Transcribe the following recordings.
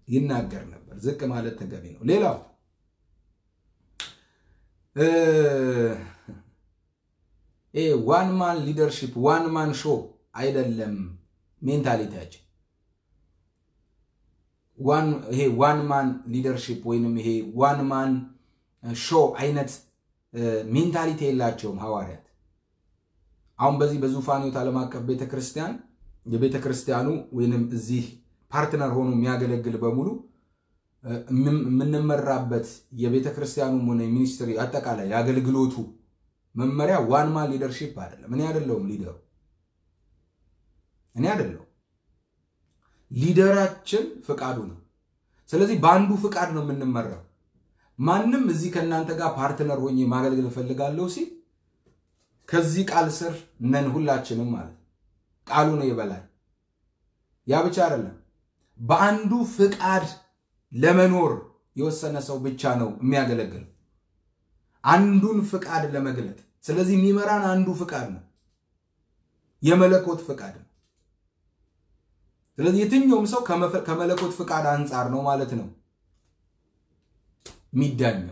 ይናገር ነበር። ዝቅ ማለት ተገቢ ነው። ሌላው ዋን ማን ሊደርሺፕ ዋን ማን ሾ አይደለም ሜንታሊቲያችን። ይሄ ዋን ማን ሊደርሺፕ ወይንም ይሄ ዋን ማን ሾ አይነት ሜንታሊቲ የላቸውም ሐዋርያት። አሁን በዚህ በዙፋኒት ዓለም አቀፍ ቤተክርስቲያን የቤተክርስቲያኑ ወይንም እዚህ ፓርትነር ሆኖ የሚያገለግል በሙሉ የምንመራበት የቤተክርስቲያኑም ሆነ ሚኒስትሪ አጠቃላይ የአገልግሎቱ መመሪያ ዋን ማን ሊደርሺፕ አይደለም። እኔ አይደለሁም ሊደሩ፣ እኔ አይደለሁም። ሊደራችን ፍቃዱ ነው። ስለዚህ በአንዱ ፍቃድ ነው የምንመራው። ማንም እዚህ ከእናንተ ጋር ፓርትነር ሆኜ ማገልገል እፈልጋለሁ ሲል ከዚህ ቃል ስር ነን ሁላችንም ማለት ነው። ቃሉ ነው የበላይ። ያ ብቻ አይደለም፣ በአንዱ ፍቃድ ለመኖር የወሰነ ሰው ብቻ ነው የሚያገለግለው አንዱን ፍቃድ ለመግለጥ። ስለዚህ የሚመራን አንዱ ፍቃድ ነው፣ የመለኮት ፍቃድ ነው። ስለዚህ የትኛውም ሰው ከመለኮት ፍቃድ አንጻር ነው ማለት ነው የሚዳኘው።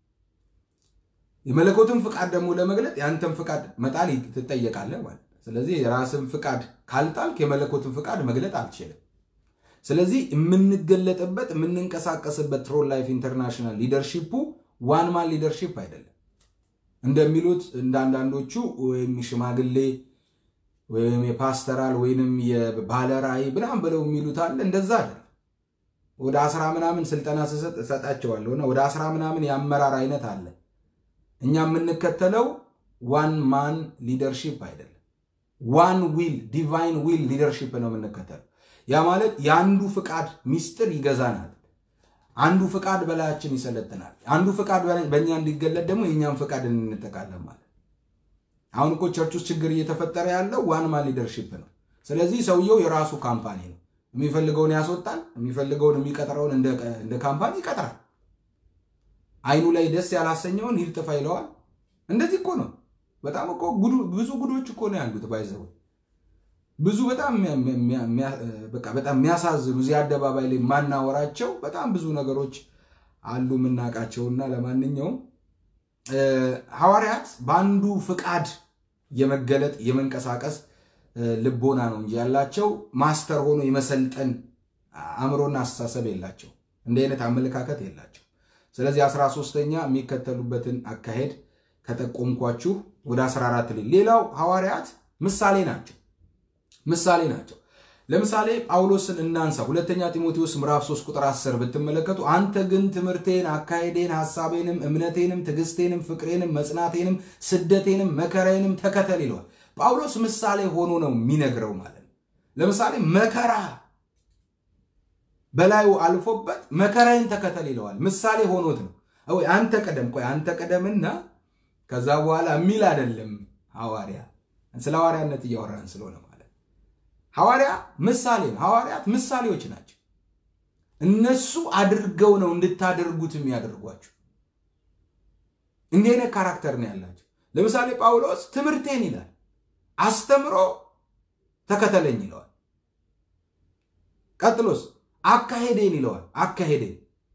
የመለኮትን ፍቃድ ደግሞ ለመግለጥ የአንተን ፍቃድ መጣል ትጠየቃለህ ማለት ነው። ስለዚህ የራስን ፍቃድ ካልጣልክ የመለኮትን ፍቃድ መግለጥ አልችልም። ስለዚህ የምንገለጥበት የምንንቀሳቀስበት ትሮል ላይፍ ኢንተርናሽናል ሊደርሺፑ ዋን ማን ሊደርሺፕ አይደለም። እንደሚሉት እንደ አንዳንዶቹ ወይም ሽማግሌ ወይም የፓስተራል ወይንም የባለራእይ ምናምን ብለው የሚሉት አለ። እንደዛ አይደለም። ወደ አስራ ምናምን ስልጠና ስሰጥ እሰጣቸዋለሁ እና ወደ አስራ ምናምን የአመራር አይነት አለ። እኛ የምንከተለው ዋን ማን ሊደርሺፕ አይደለም። ዋን ዊል ዲቫይን ዊል ሊደርሺፕ ነው የምንከተለው። ያ ማለት የአንዱ ፍቃድ ሚስጥር ይገዛናል። አንዱ ፍቃድ በላያችን ይሰለጥናል። አንዱ ፍቃድ በእኛ እንዲገለጥ ደግሞ የእኛም ፍቃድ እንጠቃለን ማለት አሁን እኮ ቸርች ውስጥ ችግር እየተፈጠረ ያለው ዋን ማን ሊደርሺፕ ነው። ስለዚህ ሰውየው የራሱ ካምፓኒ ነው። የሚፈልገውን ያስወጣል፣ የሚፈልገውን የሚቀጥረውን እንደ ካምፓኒ ይቀጥራል። አይኑ ላይ ደስ ያላሰኘውን ሂድ ጥፋ ይለዋል። እንደዚህ እኮ ነው። በጣም እኮ ብዙ ጉዶች እኮ ነው ያሉት። ባይዘው ብዙ በጣም በጣም የሚያሳዝኑ እዚህ አደባባይ ላይ የማናወራቸው በጣም ብዙ ነገሮች አሉ የምናውቃቸውና ለማንኛውም ሐዋርያት በአንዱ ፍቃድ የመገለጥ የመንቀሳቀስ ልቦና ነው እንጂ ያላቸው ማስተር ሆኖ የመሰልጠን አእምሮና አስተሳሰብ የላቸው። እንዲህ አይነት አመለካከት የላቸው። ስለዚህ አስራ ሶስተኛ የሚከተሉበትን አካሄድ ከጠቆምኳችሁ ወደ 14 ላይ ሌላው ሐዋርያት ምሳሌ ናቸው። ምሳሌ ናቸው። ለምሳሌ ጳውሎስን እናንሳ። ሁለተኛ ጢሞቴዎስ ምዕራፍ 3 ቁጥር 10 ብትመለከቱ አንተ ግን ትምህርቴን፣ አካሄዴን፣ ሐሳቤንም፣ እምነቴንም፣ ትዕግስቴንም፣ ፍቅሬንም፣ መጽናቴንም፣ ስደቴንም፣ መከራዬንም ተከተል ይለዋል። ጳውሎስ ምሳሌ ሆኖ ነው የሚነግረው ማለት ነው። ለምሳሌ መከራ በላዩ አልፎበት መከራዬን ተከተል ይለዋል። ምሳሌ ሆኖት ነው። ወይ አንተ ቀደም፣ ቆይ አንተ ቀደምና ከዛ በኋላ የሚል አይደለም። ሐዋርያ ስለ ሐዋርያነት እያወራን ስለሆነ ሐዋርያ ምሳሌ ነው። ሐዋርያት ምሳሌዎች ናቸው። እነሱ አድርገው ነው እንድታደርጉት የሚያደርጓቸው። እንዲህ አይነት ካራክተር ነው ያላቸው። ለምሳሌ ጳውሎስ ትምህርቴን ይላል፣ አስተምሮ ተከተለኝ ይለዋል። ቀጥሎስ አካሄዴን ይለዋል፣ አካሄዴን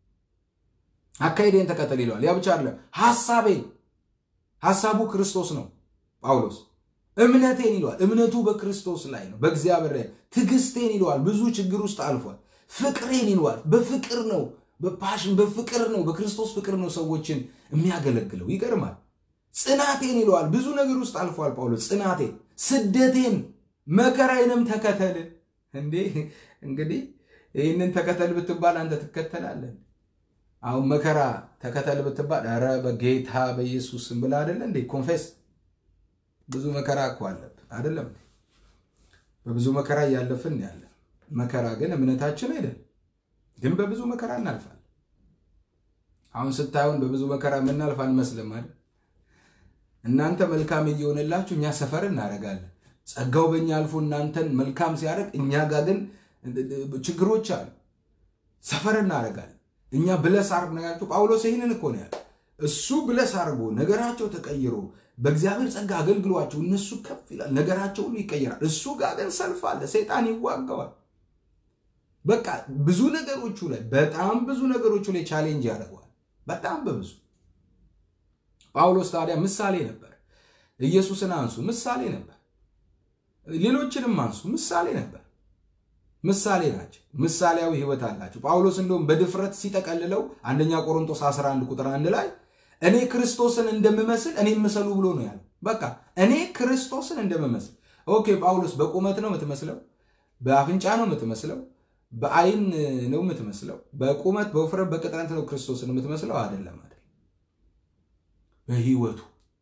አካሄዴን ተከተል ይለዋል። ያ ብቻ አይደለም፣ ሐሳቤን ሐሳቡ ክርስቶስ ነው ጳውሎስ እምነቴን ይለዋል። እምነቱ በክርስቶስ ላይ ነው፣ በእግዚአብሔር ላይ። ትዕግስቴን ይለዋል። ብዙ ችግር ውስጥ አልፏል። ፍቅሬን ይለዋል። በፍቅር ነው፣ በፓሽን በፍቅር ነው፣ በክርስቶስ ፍቅር ነው ሰዎችን የሚያገለግለው። ይገርማል። ጽናቴን ይለዋል። ብዙ ነገር ውስጥ አልፏል ጳውሎስ። ጽናቴን፣ ስደቴን፣ መከራዬንም ተከተል። እንዴ እንግዲህ ይህንን ተከተል ብትባል አንተ ትከተላለን? አሁን መከራ ተከተል ብትባል ኧረ በጌታ በኢየሱስ ስም ብለህ አይደለ እንዴ ኮንፌስ ብዙ መከራ እኮ አለብን አይደለም? በብዙ መከራ እያለፍን ያለ መከራ ግን እምነታችን አይደለም፣ ግን በብዙ መከራ እናልፋለን። አሁን ስታዩን በብዙ መከራ የምናልፍ አንመስልም አይደል? እናንተ መልካም እየሆነላችሁ እኛ ሰፈር እናደርጋለን። ጸጋው በእኛ አልፎ እናንተን መልካም ሲያደርግ እኛ ጋር ግን ችግሮች አሉ። ሰፈር እናደርጋለን። እኛ ብለስ አርግ ነጋቸው። ጳውሎስ ይህንን እኮ ነው ያለ። እሱ ብለስ አርጎ ነገራቸው ተቀይሮ በእግዚአብሔር ጸጋ አገልግሏቸው እነሱ ከፍ ይላል፣ ነገራቸው ሁሉ ይቀየራል። እሱ ጋር ግን ሰልፍ አለ፣ ሰይጣን ይዋጋዋል። በቃ ብዙ ነገሮቹ ላይ በጣም ብዙ ነገሮቹ ላይ ቻሌንጅ ያደርገዋል። በጣም በብዙ ጳውሎስ ታዲያ ምሳሌ ነበር። ኢየሱስን አንሱ ምሳሌ ነበር። ሌሎችንም አንሱ ምሳሌ ነበር። ምሳሌ ናቸው። ምሳሌያዊ ሕይወት አላቸው። ጳውሎስ እንደውም በድፍረት ሲጠቀልለው አንደኛ ቆሮንቶስ 11 ቁጥር አንድ ላይ እኔ ክርስቶስን እንደምመስል እኔ ምሰሉ ብሎ ነው ያለው። በቃ እኔ ክርስቶስን እንደምመስል። ኦኬ ጳውሎስ በቁመት ነው የምትመስለው? በአፍንጫ ነው የምትመስለው? በአይን ነው የምትመስለው? በቁመት በውፍረት በቅጥነት ነው ክርስቶስን የምትመስለው? አይደለም፣ አይደለም። በህይወቱ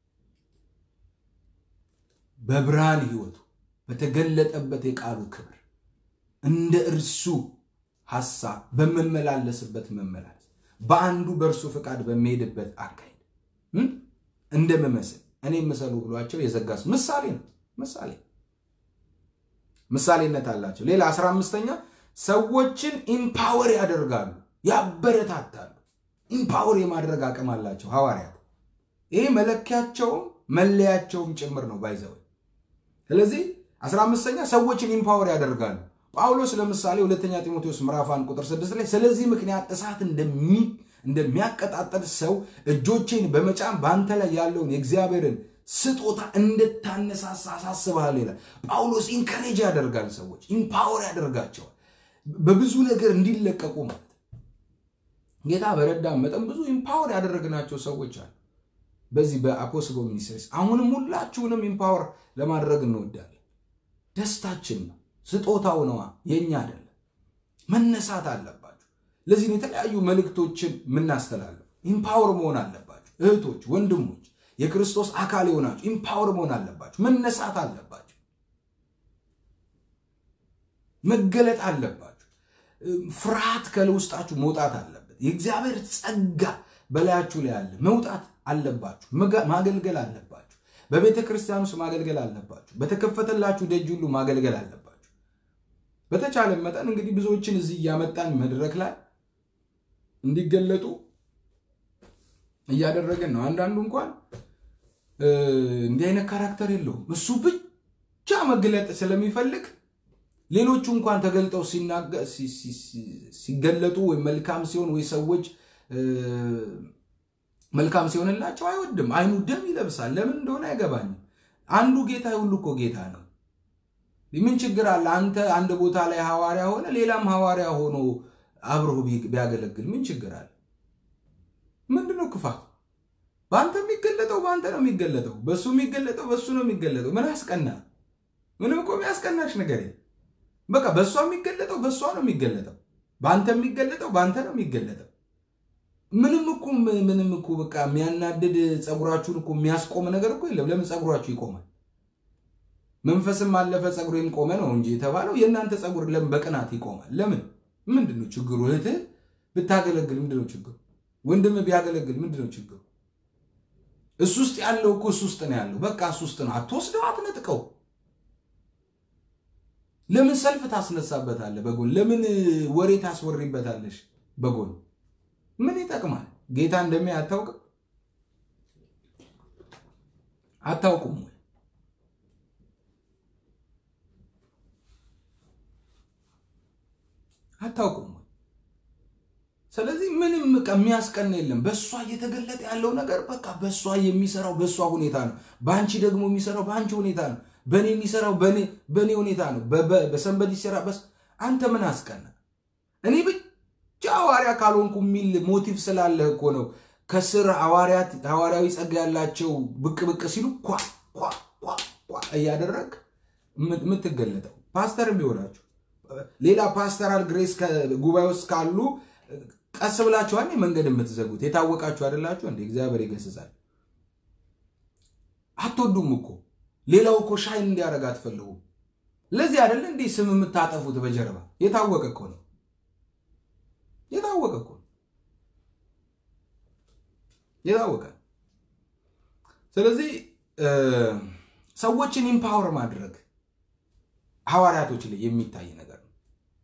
በብርሃን ህይወቱ በተገለጠበት የቃሉ ክብር እንደ እርሱ ሐሳብ በመመላለስበት መመላለስ በአንዱ በእርሱ ፈቃድ በሚሄድበት አካሄድ እንደምመስል እኔ ምሰሉ ብሏቸው የዘጋስ ምሳሌ ነው። ምሳሌ ምሳሌነት አላቸው። ሌላ አስራ አምስተኛ ሰዎችን ኢምፓወር ያደርጋሉ፣ ያበረታታሉ። ኢምፓወር የማድረግ አቅም አላቸው ሐዋርያት። ይሄ መለኪያቸውም መለያቸውም ጭምር ነው ባይዘው። ስለዚህ አስራ አምስተኛ ሰዎችን ኢምፓወር ያደርጋሉ። ጳውሎስ ለምሳሌ ሁለተኛ ጢሞቴዎስ ምዕራፍ አንድ ቁጥር ስድስት ላይ ስለዚህ ምክንያት እሳት እንደሚያቀጣጠል ሰው እጆቼን በመጫን በአንተ ላይ ያለውን የእግዚአብሔርን ስጦታ እንድታነሳሳ አሳስብሃል ይላል። ጳውሎስ ኢንካሬጅ ያደርጋል፣ ሰዎች ኢምፓወር ያደርጋቸዋል በብዙ ነገር እንዲለቀቁ ማለት ጌታ በረዳን መጠን ብዙ ኢምፓወር ያደረግናቸው ሰዎች አሉ። በዚህ በአፖስቦ ሚኒስትሪስ አሁንም ሁላችሁንም ኢምፓወር ለማድረግ እንወዳለን። ደስታችን ነው፣ ስጦታው ነዋ፣ የኛ አይደለም። መነሳት አለባችሁ። ለዚህም የተለያዩ መልእክቶችን የምናስተላልፍ ኢምፓወር መሆን አለባችሁ። እህቶች፣ ወንድሞች የክርስቶስ አካል የሆናችሁ ኢምፓወር መሆን አለባችሁ። መነሳት አለባችሁ። መገለጥ አለባችሁ። ፍርሃት ከውስጣችሁ መውጣት አለበት። የእግዚአብሔር ጸጋ በላያችሁ ላይ አለ። መውጣት አለባችሁ። ማገልገል አለባችሁ። በቤተ ክርስቲያን ውስጥ ማገልገል አለባችሁ። በተከፈተላችሁ ደጅ ሁሉ ማገልገል አለባችሁ። በተቻለ መጠን እንግዲህ ብዙዎችን እዚህ እያመጣን መድረክ ላይ እንዲገለጡ እያደረገን ነው። አንዳንዱ እንኳን እንዲህ አይነት ካራክተር የለውም። እሱ ብቻ መግለጥ ስለሚፈልግ ሌሎቹ እንኳን ተገልጠው ሲገለጡ ወይ መልካም ሲሆን ወይ ሰዎች መልካም ሲሆንላቸው አይወድም። አይኑ ደም ይለብሳል። ለምን እንደሆነ አይገባኝም። አንዱ ጌታ ሁሉ እኮ ጌታ ነው። ምን ችግር አለ? አንተ አንድ ቦታ ላይ ሐዋርያ ሆነ ሌላም ሐዋርያ ሆኖ አብረው ቢያገለግል ምን ችግር አለ? ምንድነው ክፋት? በአንተ የሚገለጠው በአንተ ነው የሚገለጠው፣ በእሱ የሚገለጠው በእሱ ነው የሚገለጠው። ምን ያስቀና? ምንም እኮ የሚያስቀናሽ ነገር የለም። በቃ በእሷ የሚገለጠው በእሷ ነው የሚገለጠው፣ በአንተ የሚገለጠው በአንተ ነው የሚገለጠው። ምንም እኮ ምንም እኮ በቃ የሚያናድድ ፀጉራችሁን እኮ የሚያስቆም ነገር እኮ የለም። ለምን ፀጉራችሁ ይቆማል? መንፈስም አለፈ ፀጉሬም ቆመ ነው እንጂ የተባለው የእናንተ ፀጉር ለምን በቅናት ይቆማል? ለምን? ምንድን ነው ችግሩ? እህትህ ብታገለግል ምንድን ነው ችግሩ? ወንድም ቢያገለግል ምንድን ነው ችግሩ? እሱ ውስጥ ያለው እኮ እሱ ውስጥ ነው ያለው። በቃ እሱ ውስጥ ነው። አትወስደው፣ አትነጥቀው። ለምን ሰልፍ ታስነሳበታለህ? በጎን ለምን ወሬ ታስወሪበታለሽ? በጎን ምን ይጠቅማል? ጌታ እንደሚያ አታውቅም? አታውቁም ወይ? አታውቁም ወይ? ስለዚህ ምንም በቃ የሚያስቀና የለም። በእሷ እየተገለጠ ያለው ነገር በቃ በእሷ የሚሰራው በእሷ ሁኔታ ነው። በአንቺ ደግሞ የሚሰራው በአንቺ ሁኔታ ነው። በእኔ የሚሰራው በእኔ ሁኔታ ነው። በሰንበዲ ሲሰራ በስ አንተ ምን አስቀና? እኔ ብቻ ሐዋርያ ካልሆንኩ የሚል ሞቲቭ ስላለህ እኮ ነው። ከስር ሐዋርያዊ ጸጋ ያላቸው ብቅ ብቅ ሲሉ ኳ ኳ ኳ ኳ እያደረግ የምትገለጠው ፓስተር ቢሆናችሁ ሌላ ፓስተራል ግሬስ ጉባኤ ውስጥ ካሉ ቀስ ብላችኋል መንገድ የምትዘጉት የታወቃችሁ አይደላችሁ እንዴ? እግዚአብሔር ይገስጻል። አትወዱም እኮ ሌላው እኮ ሻይን እንዲያደርግ አትፈልጉም። ለዚህ አይደለ እንዴ ስም የምታጠፉት በጀርባ የታወቀ እኮ ነው። የታወቀ እኮ ነው። የታወቀ ስለዚህ ሰዎችን ኢምፓወር ማድረግ ሐዋርያቶች ላይ የሚታይ ነገር ነው።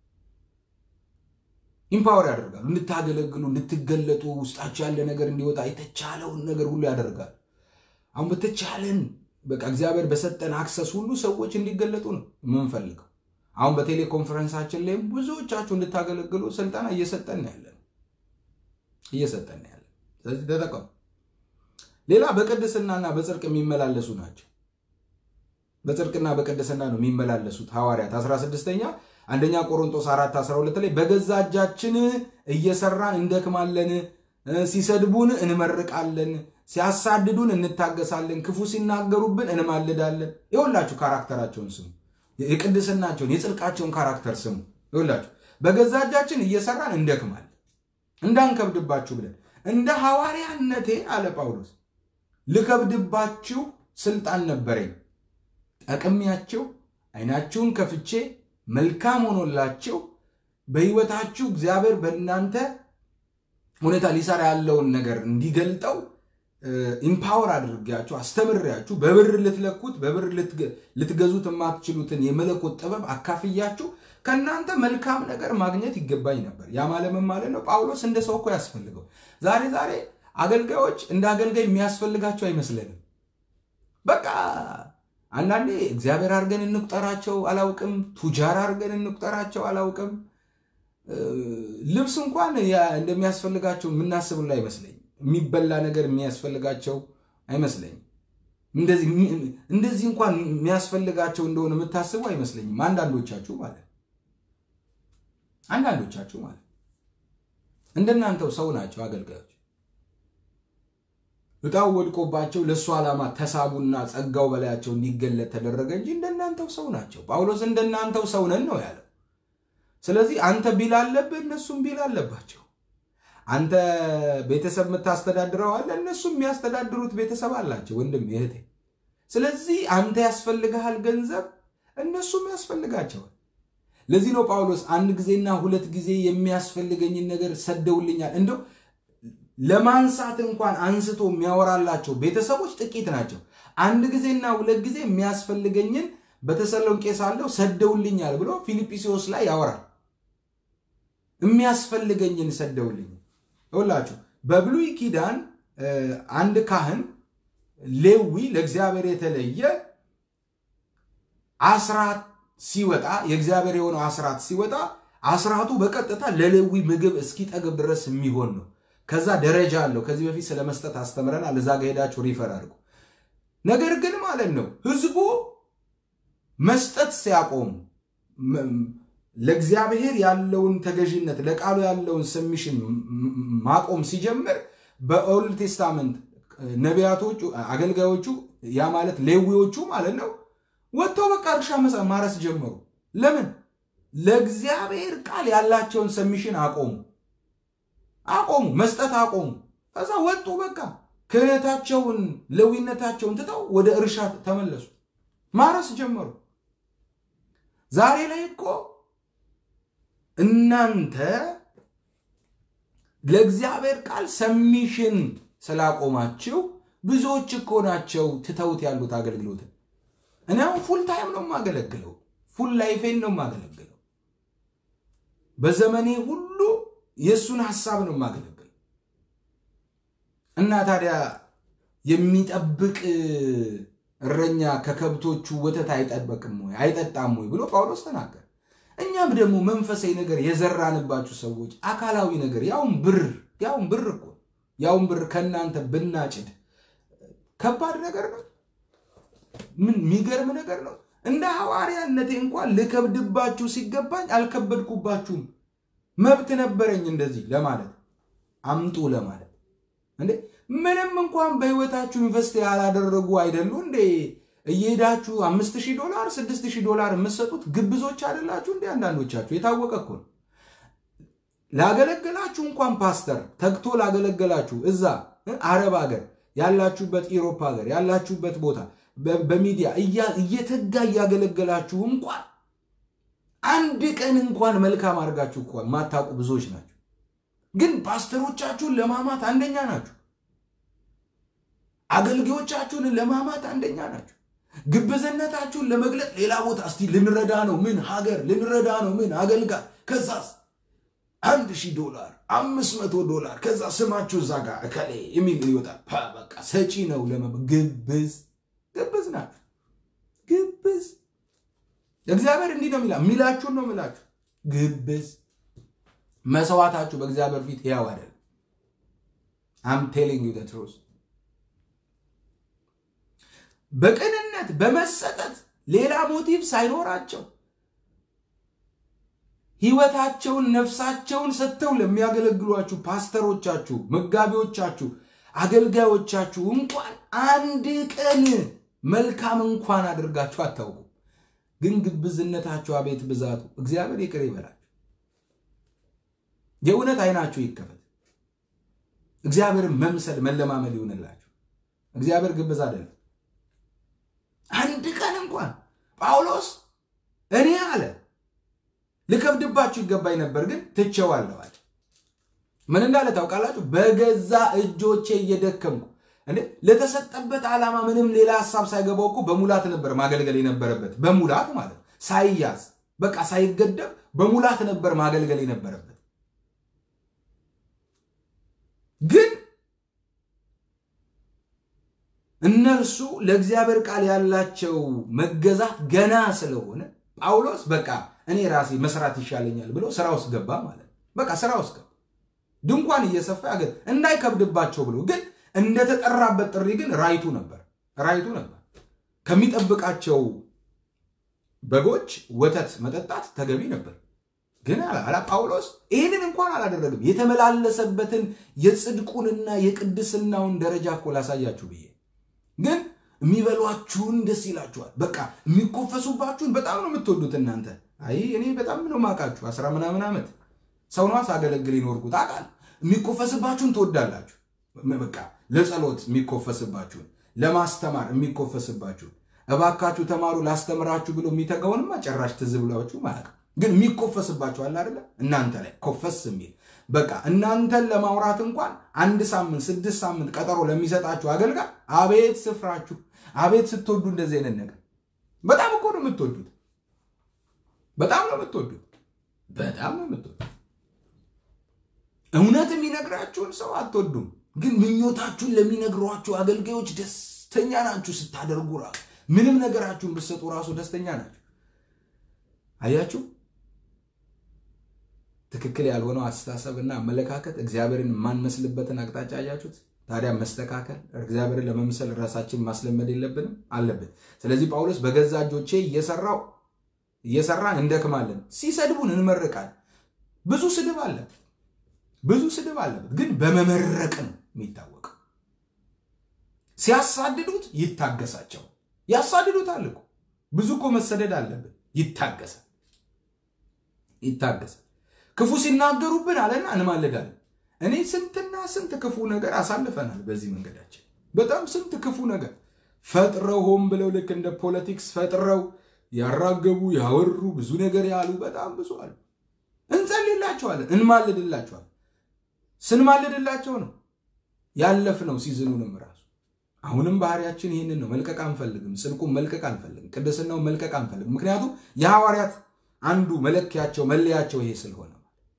ኢምፓወር ያደርጋሉ። እንድታገለግሉ፣ እንድትገለጡ፣ ውስጣቸው ያለ ነገር እንዲወጣ የተቻለውን ነገር ሁሉ ያደርጋሉ። አሁን በተቻለን በቃ እግዚአብሔር በሰጠን አክሰስ ሁሉ ሰዎች እንዲገለጡ ነው የምንፈልገው። አሁን በቴሌኮንፈረንሳችን ላይም ብዙዎቻችሁ እንድታገለግሉ ስልጠና እየሰጠን ያለን እየሰጠን ያለን። ስለዚህ ተጠቀሙ። ሌላ በቅድስናና በጽድቅ የሚመላለሱ ናቸው። በጽድቅና በቅድስና ነው የሚመላለሱት ሐዋርያት 16ኛ አንደኛ ቆሮንቶስ 4 12 ላይ በገዛ እጃችን እየሰራን እንደክማለን፣ ሲሰድቡን እንመርቃለን፣ ሲያሳድዱን እንታገሳለን፣ ክፉ ሲናገሩብን እንማልዳለን። ይኸውላችሁ ካራክተራቸውን ስሙ፣ የቅድስናቸውን የጽድቃቸውን ካራክተር ስሙ። ይኸውላችሁ በገዛ እጃችን እየሰራን እንደክማለን እንዳንከብድባችሁ ብለን እንደ ሐዋርያነቴ አለ ጳውሎስ ልከብድባችሁ ስልጣን ነበረኝ ጠቅሚያችሁ አይናችሁን ከፍቼ መልካም ሆኖላችሁ በሕይወታችሁ እግዚአብሔር በእናንተ ሁኔታ ሊሰራ ያለውን ነገር እንዲገልጠው ኢምፓወር አድርጋችሁ አስተምሬያችሁ በብር ልትለኩት በብር ልትገዙት የማትችሉትን የመለኮት ጥበብ አካፍያችሁ ከእናንተ መልካም ነገር ማግኘት ይገባኝ ነበር። ያ ማለምን ማለት ነው። ጳውሎስ እንደ ሰው እኮ ያስፈልገው። ዛሬ ዛሬ አገልጋዮች እንደ አገልጋይ የሚያስፈልጋቸው አይመስለንም። በቃ አንዳንዴ እግዚአብሔር አድርገን እንቁጠራቸው አላውቅም፣ ቱጃር አድርገን እንቁጠራቸው አላውቅም። ልብስ እንኳን እንደሚያስፈልጋቸው የምናስብላ አይመስለኝም። የሚበላ ነገር የሚያስፈልጋቸው አይመስለኝም። እንደዚህ እንኳን የሚያስፈልጋቸው እንደሆነ የምታስቡ አይመስለኝም። አንዳንዶቻችሁ ማለት አንዳንዶቻችሁ ማለት እንደናንተው ሰው ናቸው አገልጋዮች። እጣው ወድቆባቸው ለእሱ ዓላማ ተሳቡና ጸጋው በላያቸው እንዲገለጥ ተደረገ እንጂ እንደናንተው ሰው ናቸው። ጳውሎስ እንደናንተው ሰው ነን ነው ያለው። ስለዚህ አንተ ቢል አለብህ፣ እነሱም ቢል አለባቸው። አንተ ቤተሰብ የምታስተዳድረው አለ፣ እነሱም የሚያስተዳድሩት ቤተሰብ አላቸው፣ ወንድም እህቴ። ስለዚህ አንተ ያስፈልግሃል ገንዘብ፣ እነሱም ያስፈልጋቸዋል። ለዚህ ነው ጳውሎስ አንድ ጊዜና ሁለት ጊዜ የሚያስፈልገኝን ነገር ሰደውልኛል። እንደው ለማንሳት እንኳን አንስቶ የሚያወራላቸው ቤተሰቦች ጥቂት ናቸው። አንድ ጊዜና ሁለት ጊዜ የሚያስፈልገኝን በተሰሎንቄ ሳለሁ ሰደውልኛል ብሎ ፊልጵስዩስ ላይ ያወራል። የሚያስፈልገኝን ሰደውልኝ ይውላችሁ። በብሉይ ኪዳን አንድ ካህን ሌዊ ለእግዚአብሔር የተለየ አስራት ሲወጣ የእግዚአብሔር የሆነው አስራት ሲወጣ አስራቱ በቀጥታ ለሌዊ ምግብ እስኪጠግብ ድረስ የሚሆን ነው። ከዛ ደረጃ አለው። ከዚህ በፊት ስለ መስጠት አስተምረናል። እዛ ጋ ሄዳችሁ ሪፈር አድርጉ። ነገር ግን ማለት ነው ህዝቡ መስጠት ሲያቆሙ ለእግዚአብሔር ያለውን ተገዥነት ለቃሉ ያለውን ሰሚሽን ማቆም ሲጀምር በኦልድ ቴስታመንት ነቢያቶቹ፣ አገልጋዮቹ ያ ማለት ሌዊዎቹ ማለት ነው ወጥተው በቃ እርሻ ማረስ ጀመሩ። ለምን? ለእግዚአብሔር ቃል ያላቸውን ሰሚሽን አቆሙ አቆሙ፣ መስጠት አቆሙ። ከዛ ወጡ። በቃ ክህነታቸውን ለዊነታቸውን ትተው ወደ እርሻ ተመለሱ፣ ማረስ ጀመሩ። ዛሬ ላይ እኮ እናንተ ለእግዚአብሔር ቃል ሰሚሽን ስላቆማችሁ ብዙዎች እኮ ናቸው ትተውት ያሉት አገልግሎትን። እኔ አሁን ፉል ታይም ነው የማገለግለው፣ ፉል ላይፌን ነው የማገለግለው። በዘመኔ ሁሉ የእሱን ሀሳብ ነው የማገለግለው። እና ታዲያ የሚጠብቅ እረኛ ከከብቶቹ ወተት አይጠበቅም ወይ አይጠጣም ወይ ብሎ ጳውሎስ ተናገር። እኛም ደግሞ መንፈሳዊ ነገር የዘራንባችሁ ሰዎች አካላዊ ነገር ያውም ብር ያውም ብር እኮ ያውም ብር ከእናንተ ብናጭድ ከባድ ነገር ነው። ምን የሚገርም ነገር ነው። እንደ ሐዋርያነቴ እንኳን ልከብድባችሁ ሲገባኝ አልከበድኩባችሁም። መብት ነበረኝ እንደዚህ ለማለት አምጡ ለማለት እንዴ ምንም እንኳን በህይወታችሁ ኢንቨስት ያላደረጉ አይደሉ እንዴ እየሄዳችሁ አምስት ሺህ ዶላር ስድስት ሺህ ዶላር የምትሰጡት ግብዞች አይደላችሁ እንዴ አንዳንዶቻችሁ የታወቀ እኮ ነው ላገለገላችሁ እንኳን ፓስተር ተግቶ ላገለገላችሁ እዛ አረብ ሀገር ያላችሁበት ኢሮፓ ሀገር ያላችሁበት ቦታ በሚዲያ እየተጋ እያገለገላችሁ እንኳን አንድ ቀን እንኳን መልካም አድርጋችሁ እንኳን ማታውቁ ብዙዎች ናቸው። ግን ፓስተሮቻችሁን ለማማት አንደኛ ናችሁ። አገልጋዮቻችሁን ለማማት አንደኛ ናችሁ። ግብዝነታችሁን ለመግለጥ ሌላ ቦታ እስቲ ልንረዳ ነው ምን ሀገር ልንረዳ ነው ምን አገልጋይ ከዛስ አንድ ሺህ ዶላር አምስት መቶ ዶላር ከዛ ስማችሁ እዛ ጋር እከሌ የሚል ይወጣል። በቃ ሰጪ ነው ለመ ግብዝ ግብዝ ናችሁ። ግብዝ እግዚአብሔር እንዲህ ነው የሚላ የሚላችሁን ነው የሚላችሁ። ግብዝ መስዋዕታችሁ በእግዚአብሔር ፊት ሕያው አይደለም። አም ቴሊንግ ዩ ትሩዝ በቅንነት በመሰጠት ሌላ ሞቲቭ ሳይኖራቸው ህይወታቸውን ነፍሳቸውን ሰጥተው ለሚያገለግሏችሁ ፓስተሮቻችሁ፣ መጋቢዎቻችሁ፣ አገልጋዮቻችሁ እንኳን አንድ ቀን መልካም እንኳን አድርጋችሁ አታውቁም። ግን ግብዝነታችሁ አቤት ብዛቱ! እግዚአብሔር ይቅር ይበላችሁ። የእውነት አይናችሁ ይከፈት። እግዚአብሔርን መምሰል መለማመድ ይሁንላችሁ። እግዚአብሔር ግብዝ አይደለም። አንድ ቀን እንኳን ጳውሎስ እኔ አለ ልከብድባችሁ ይገባኝ ነበር፣ ግን ትቼዋለሁ አለ። ምን እንዳለ ታውቃላችሁ? በገዛ እጆቼ እየደከምኩ እንዴ ለተሰጠበት ዓላማ ምንም ሌላ ሀሳብ ሳይገባው እኮ በሙላት ነበር ማገልገል የነበረበት። በሙላት ማለት ሳይያዝ በቃ ሳይገደብ በሙላት ነበር ማገልገል የነበረበት። ግን እነርሱ ለእግዚአብሔር ቃል ያላቸው መገዛት ገና ስለሆነ ጳውሎስ በቃ እኔ ራሴ መስራት ይሻለኛል ብሎ ስራ ውስጥ ገባ ማለት በቃ ስራ ውስጥ ገባ። ድንኳን እየሰፋ ያገል እንዳይከብድባቸው ብሎ ግን እንደተጠራበት ጥሪ ግን ራይቱ ነበር ራይቱ ነበር። ከሚጠብቃቸው በጎች ወተት መጠጣት ተገቢ ነበር። ግን አላ ጳውሎስ ይህንን እንኳን አላደረግም። የተመላለሰበትን የጽድቁንና የቅድስናውን ደረጃ እኮ ላሳያችሁ ብዬ ግን የሚበሏችሁን ደስ ይላችኋል። በቃ የሚኮፈሱባችሁን በጣም ነው የምትወዱት እናንተ። አይ እኔ በጣም ነው ማውቃችሁ። አስራ ምናምን ዓመት ሰው ነዋ ሳገለግል ይኖርኩት አውቃለሁ። የሚኮፈስባችሁን ትወዳላችሁ። በቃ ለጸሎት የሚኮፈስባችሁን፣ ለማስተማር የሚኮፈስባችሁን፣ እባካችሁ ተማሩ ላስተምራችሁ ብሎ የሚተጋውንማ ጭራሽ ትዝ ብሏችሁ ማለት ግን የሚኮፈስባችሁ አለ አይደለ? እናንተ ላይ ኮፈስ የሚል በቃ እናንተን ለማውራት እንኳን አንድ ሳምንት ስድስት ሳምንት ቀጠሮ ለሚሰጣችሁ አገልጋይ አቤት ስፍራችሁ፣ አቤት ስትወዱ እንደዚህ አይነት ነገር በጣም እኮ ነው የምትወዱት። በጣም ነው የምትወዱት። በጣም ነው የምትወዱት። እውነት የሚነግራችሁን ሰው አትወዱም፣ ግን ምኞታችሁን ለሚነግሯችሁ አገልጋዮች ደስተኛ ናችሁ። ስታደርጉ ራሱ ምንም ነገራችሁን ብትሰጡ ራሱ ደስተኛ ናችሁ። አያችሁ ትክክል ያልሆነው አስተሳሰብና አመለካከት እግዚአብሔርን የማንመስልበትን አቅጣጫ አያችሁት። ታዲያ መስተካከል እግዚአብሔርን ለመምሰል ራሳችን ማስለመድ የለብንም አለብን። ስለዚህ ጳውሎስ በገዛ እጆቼ እየሰራው እየሰራን እንደክማለን፣ ሲሰድቡን እንመርቃለን። ብዙ ስድብ አለበት፣ ብዙ ስድብ አለበት፣ ግን በመመረቅ ነው የሚታወቀው። ሲያሳድዱት ይታገሳቸው። ያሳድዱታል እኮ ብዙ እኮ መሰደድ አለብን። ይታገሳል፣ ይታገሳል። ክፉ ሲናገሩብን አለና እንማልዳለን። እኔ ስንትና ስንት ክፉ ነገር አሳልፈናል በዚህ መንገዳችን። በጣም ስንት ክፉ ነገር ፈጥረው ሆን ብለው ልክ እንደ ፖለቲክስ ፈጥረው ያራገቡ ያወሩ ብዙ ነገር ያሉ በጣም ብዙ አሉ። እንጸልይላቸዋለን፣ እንማልድላቸዋለን። ስንማልድላቸው ነው ያለፍነው ሲዝኑንም ራሱ አሁንም ባህሪያችን ይህንን ነው። መልቀቅ አንፈልግም። ጽድቁን መልቀቅ አንፈልግም። ቅድስናውን መልቀቅ አንፈልግም። ምክንያቱም የሐዋርያት አንዱ መለኪያቸው መለያቸው ይሄ ስለሆነ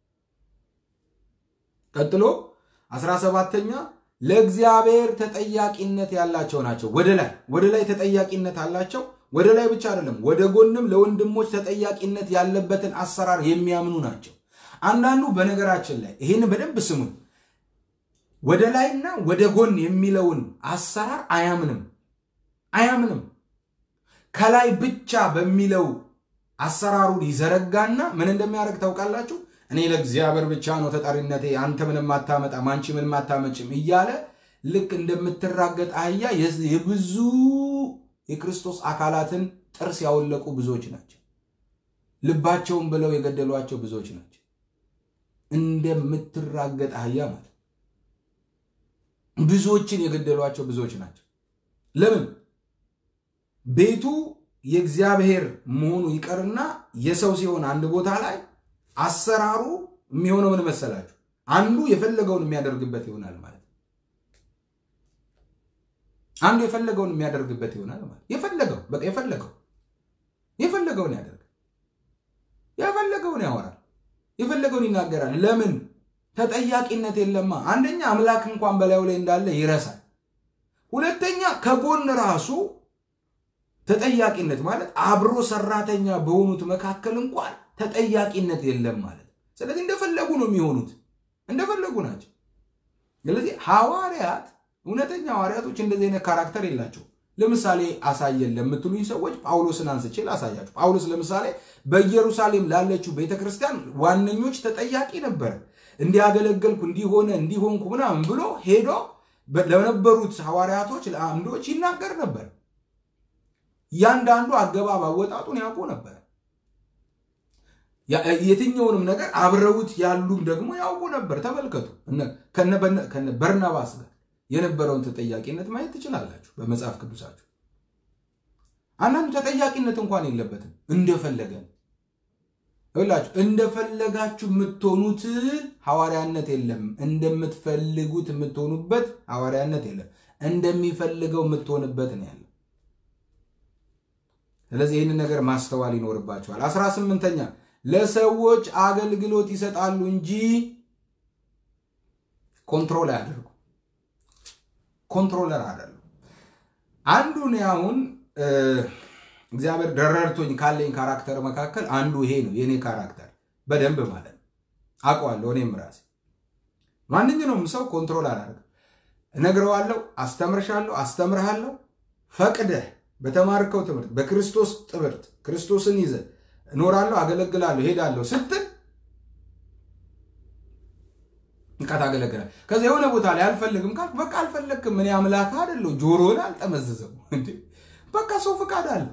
ቀጥሎ አስራ ሰባተኛ ለእግዚአብሔር ተጠያቂነት ያላቸው ናቸው። ወደ ላይ ወደ ላይ ተጠያቂነት አላቸው። ወደ ላይ ብቻ አይደለም፣ ወደ ጎንም ለወንድሞች ተጠያቂነት ያለበትን አሰራር የሚያምኑ ናቸው። አንዳንዱ በነገራችን ላይ ይህን በደንብ ስሙን፣ ወደ ላይና ወደ ጎን የሚለውን አሰራር አያምንም አያምንም። ከላይ ብቻ በሚለው አሰራሩን ይዘረጋና ምን እንደሚያደርግ ታውቃላችሁ? እኔ ለእግዚአብሔር ብቻ ነው ተጠሪነቴ፣ አንተ ምንም አታመጣም፣ አንቺ ምንም አታመጭም እያለ ልክ እንደምትራገጥ አህያ የብዙ የክርስቶስ አካላትን ጥርስ ያወለቁ ብዙዎች ናቸው። ልባቸውን ብለው የገደሏቸው ብዙዎች ናቸው። እንደምትራገጥ አህያ ማለት ብዙዎችን የገደሏቸው ብዙዎች ናቸው። ለምን ቤቱ የእግዚአብሔር መሆኑ ይቀርና የሰው ሲሆን አንድ ቦታ ላይ አሰራሩ የሚሆነው ምን መሰላችሁ? አንዱ የፈለገውን የሚያደርግበት ይሆናል ማለት ነው። አንዱ የፈለገውን የሚያደርግበት ይሆናል ማለት የፈለገው በቃ የፈለገው የፈለገውን ያደርግ የፈለገውን ያወራል፣ የፈለገውን ይናገራል። ለምን ተጠያቂነት የለማ። አንደኛ አምላክ እንኳን በላዩ ላይ እንዳለ ይረሳል። ሁለተኛ ከጎን ራሱ ተጠያቂነት ማለት አብሮ ሰራተኛ በሆኑት መካከል እንኳን ተጠያቂነት የለም ማለት። ስለዚህ እንደፈለጉ ነው የሚሆኑት፣ እንደፈለጉ ናቸው። ስለዚህ ሐዋርያት እውነተኛ ሐዋርያቶች እንደዚህ አይነት ካራክተር የላቸው። ለምሳሌ አሳየን ለምትሉኝ ሰዎች ጳውሎስን አንስቼ ላሳያችሁ። ጳውሎስ ለምሳሌ በኢየሩሳሌም ላለችው ቤተክርስቲያን ዋነኞች ተጠያቂ ነበረ። እንዲያገለገልኩ እንዲሆነ እንዲሆንኩ ምናምን ብሎ ሄዶ ለነበሩት ሐዋርያቶች ለአንዶች ይናገር ነበር። እያንዳንዱ አገባብ አወጣጡን ያውቁ ነበር። የትኛውንም ነገር አብረውት ያሉም ደግሞ ያውቁ ነበር። ተመልከቱ፣ ከነ በርናባስ ጋር የነበረውን ተጠያቂነት ማየት ትችላላችሁ በመጽሐፍ ቅዱሳችሁ። አንዳንዱ ተጠያቂነት እንኳን የለበትም እንደፈለገ ይላችሁ እንደፈለጋችሁ የምትሆኑት ሐዋርያነት የለም። እንደምትፈልጉት የምትሆኑበት ሐዋርያነት የለም። እንደሚፈልገው የምትሆንበት ነው ያለው። ስለዚህ ይህንን ነገር ማስተዋል ይኖርባቸዋል። አስራ ስምንተኛ ለሰዎች አገልግሎት ይሰጣሉ እንጂ ኮንትሮል አያደርጉ ኮንትሮለር አይደሉም። አንዱ እኔ አሁን እግዚአብሔር ደረርቶኝ ካለኝ ካራክተር መካከል አንዱ ይሄ ነው። የእኔ ካራክተር በደንብ ማለት ነው አውቀዋለሁ። እኔም ራሴ ማንኛውም ሰው ኮንትሮል አላደርግም። እነግረዋለሁ፣ አስተምርሻለሁ፣ አስተምርሃለሁ ፈቅደህ በተማርከው ትምህርት በክርስቶስ ትምህርት ክርስቶስን ይዘህ እኖራለሁ፣ አገለግላለሁ፣ ሄዳለሁ ስትል እንቃ ታገለግላለህ። ከዚ የሆነ ቦታ ላይ አልፈልግም ካልክ በቃ አልፈለግክም። እኔ አምላክ አይደለሁ፣ ጆሮን አልጠመዝዘው። በቃ ሰው ፍቃድ አለው፣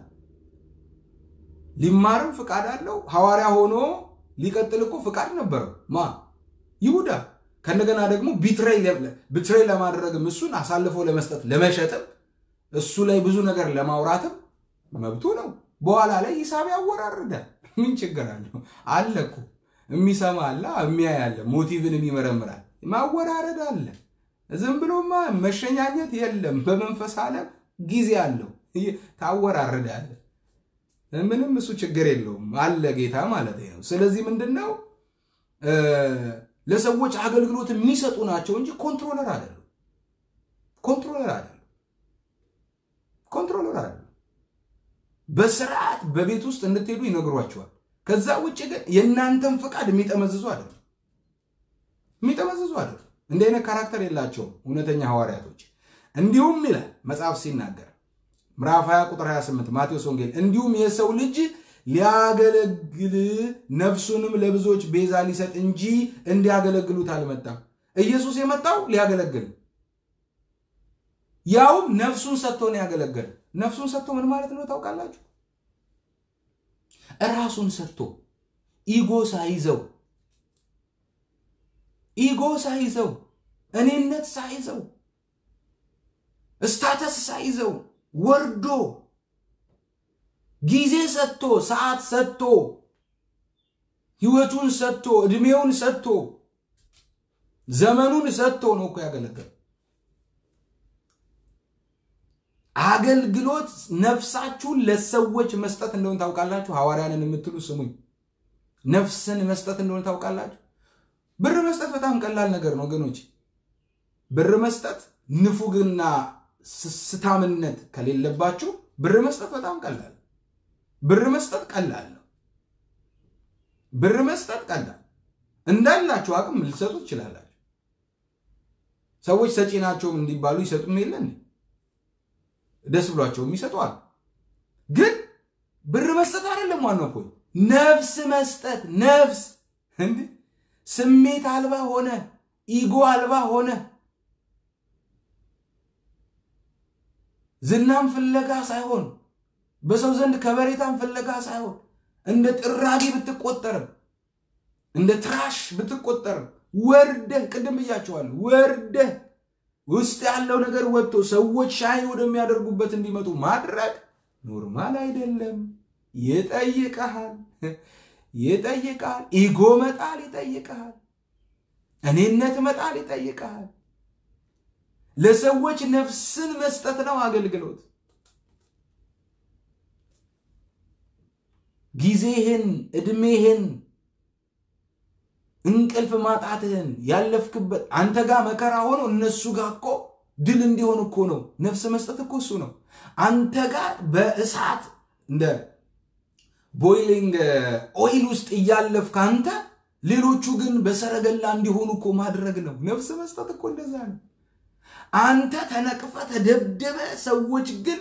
ሊማርም ፍቃድ አለው። ሐዋርያ ሆኖ ሊቀጥል እኮ ፍቃድ ነበረው ማ ይሁዳ። ከእንደገና ደግሞ ቢትሬይ ለማድረግም እሱን አሳልፎ ለመስጠት ለመሸጥም እሱ ላይ ብዙ ነገር ለማውራትም መብቱ ነው። በኋላ ላይ ሂሳብ ያወራርዳል። ምን ችግር አለው? አለ እኮ የሚሰማ አለ፣ የሚያይ አለ፣ ሞቲቭን ይመረምራል። ማወራረድ አለ። ዝም ብሎማ መሸኛኘት የለም። በመንፈስ ዓለም ጊዜ አለው። ታወራርዳለ። ምንም እሱ ችግር የለውም አለ ጌታ ማለት ነው። ስለዚህ ምንድን ነው ለሰዎች አገልግሎት የሚሰጡ ናቸው እንጂ ኮንትሮለር አይደሉም። ኮንትሮለር አይደሉም። ኮንትሮለር አይደሉም። በስርዓት በቤት ውስጥ እንድትሄዱ ይነግሯቸዋል። ከዛ ውጭ ግን የእናንተን ፍቃድ የሚጠመዝዙ አይደሉም። የሚጠመዝዙ አይደሉም። እንዲህ አይነት ካራክተር የላቸውም እውነተኛ ሐዋርያቶች። እንዲሁም ይላል መጽሐፍ ሲናገር ምዕራፍ 20 ቁጥር 28 ማቴዎስ ወንጌል እንዲሁም የሰው ልጅ ሊያገለግል ነፍሱንም ለብዙዎች ቤዛ ሊሰጥ እንጂ እንዲያገለግሉት አልመጣም። ኢየሱስ የመጣው ሊያገለግል ያውም ነፍሱን ሰጥቶ ነው ያገለገለ። ነፍሱን ሰጥቶ ምን ማለት ነው ታውቃላችሁ? እራሱን ሰጥቶ ኢጎ ሳይዘው ኢጎ ሳይዘው እኔነት ሳይዘው ስታተስ ሳይዘው ወርዶ ጊዜ ሰጥቶ ሰዓት ሰጥቶ ህይወቱን ሰጥቶ እድሜውን ሰጥቶ ዘመኑን ሰጥቶ ነው እኮ ያገለገለ። አገልግሎት ነፍሳችሁን ለሰዎች መስጠት እንደሆነ ታውቃላችሁ። ሐዋርያንን የምትሉ ስሙኝ፣ ነፍስን መስጠት እንደሆነ ታውቃላችሁ። ብር መስጠት በጣም ቀላል ነገር ነው ወገኖች። ብር መስጠት ንፉግና ስስታምነት ከሌለባችሁ ብር መስጠት በጣም ቀላል ብር መስጠት ቀላል ነው። ብር መስጠት ቀላል እንዳላችሁ አቅም ልሰጡ ትችላላችሁ። ሰዎች ሰጪ ናቸውም እንዲባሉ ይሰጡም የለን ደስ ብሏቸውም ይሰጧል። ግን ብር መስጠት አይደለም ዋናው ፖይንት፣ ነፍስ መስጠት። ነፍስ እንዲ ስሜት አልባ ሆነ፣ ኢጎ አልባ ሆነ ዝናም ፍለጋ ሳይሆን በሰው ዘንድ ከበሬታም ፍለጋ ሳይሆን እንደ ጥራጊ ብትቆጠርም እንደ ትራሽ ብትቆጠርም ወርደህ ቅድም ብያቸዋል። ወርደህ ውስጥ ያለው ነገር ወጥቶ ሰዎች ሻይን ወደሚያደርጉበት እንዲመጡ ማድረግ ኖርማል አይደለም። ይጠይቀሃል፣ ይጠይቀሃል። ኢጎ መጣል ይጠይቀሃል። እኔነት መጣል ይጠይቀሃል። ለሰዎች ነፍስን መስጠት ነው አገልግሎት። ጊዜህን፣ እድሜህን፣ እንቅልፍ ማጣትህን ያለፍክበት አንተ ጋር መከራ ሆኖ እነሱ ጋር እኮ ድል እንዲሆን እኮ ነው። ነፍስ መስጠት እኮ እሱ ነው። አንተ ጋር በእሳት እንደ ቦይሊንግ ኦይል ውስጥ እያለፍክ አንተ ሌሎቹ ግን በሰረገላ እንዲሆኑ እኮ ማድረግ ነው። ነፍስ መስጠት እኮ እንደዛ ነው። አንተ ተነቅፈ ተደብደበ፣ ሰዎች ግን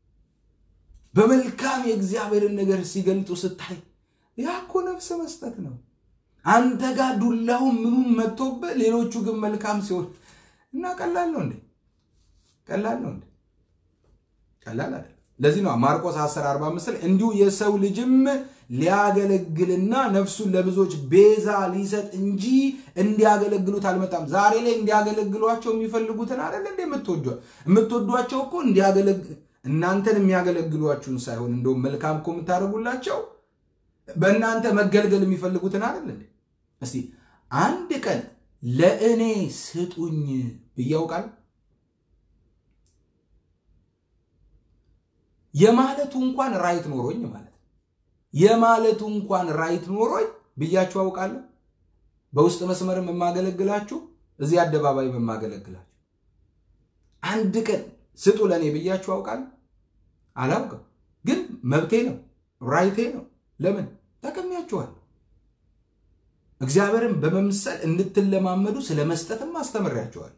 በመልካም የእግዚአብሔርን ነገር ሲገልጡ ስታይ ያ እኮ ነፍስ መስጠት ነው። አንተ ጋር ዱላው ምኑም መጥቶብህ ሌሎቹ ግን መልካም ሲሆን እና ቀላል ነው እንዴ? ቀላል ነው እንዴ? ቀላል አይደለም። ለዚህ ነው ማርቆስ 10 45 ላይ እንዲሁ የሰው ልጅም ሊያገለግልና ነፍሱን ለብዙዎች ቤዛ ሊሰጥ እንጂ እንዲያገለግሉት አልመጣም። ዛሬ ላይ እንዲያገለግሏቸው የሚፈልጉትን አይደል እንደ የምትወዷቸው እኮ እናንተን የሚያገለግሏችሁን ሳይሆን እንደውም መልካም እኮ የምታደርጉላቸው በእናንተ መገልገል የሚፈልጉትን አይደል እንዴ? እስቲ አንድ ቀን ለእኔ ስጡኝ ብዬ አውቃለሁ? የማለቱ እንኳን ራይት ኖሮኝ ማለት የማለቱ እንኳን ራይት ኖሮኝ ብያችሁ አውቃለሁ? በውስጥ መስመርም የማገለግላችሁ እዚህ አደባባይ የማገለግላችሁ አንድ ቀን ስጡ ለእኔ ብያችሁ አውቃለሁ? አላውቅም። ግን መብቴ ነው፣ ራይቴ ነው። ለምን ጠቅሜያችኋል። እግዚአብሔርን በመምሰል እንድትለማመዱ ስለ መስጠትም አስተምሬያችኋል።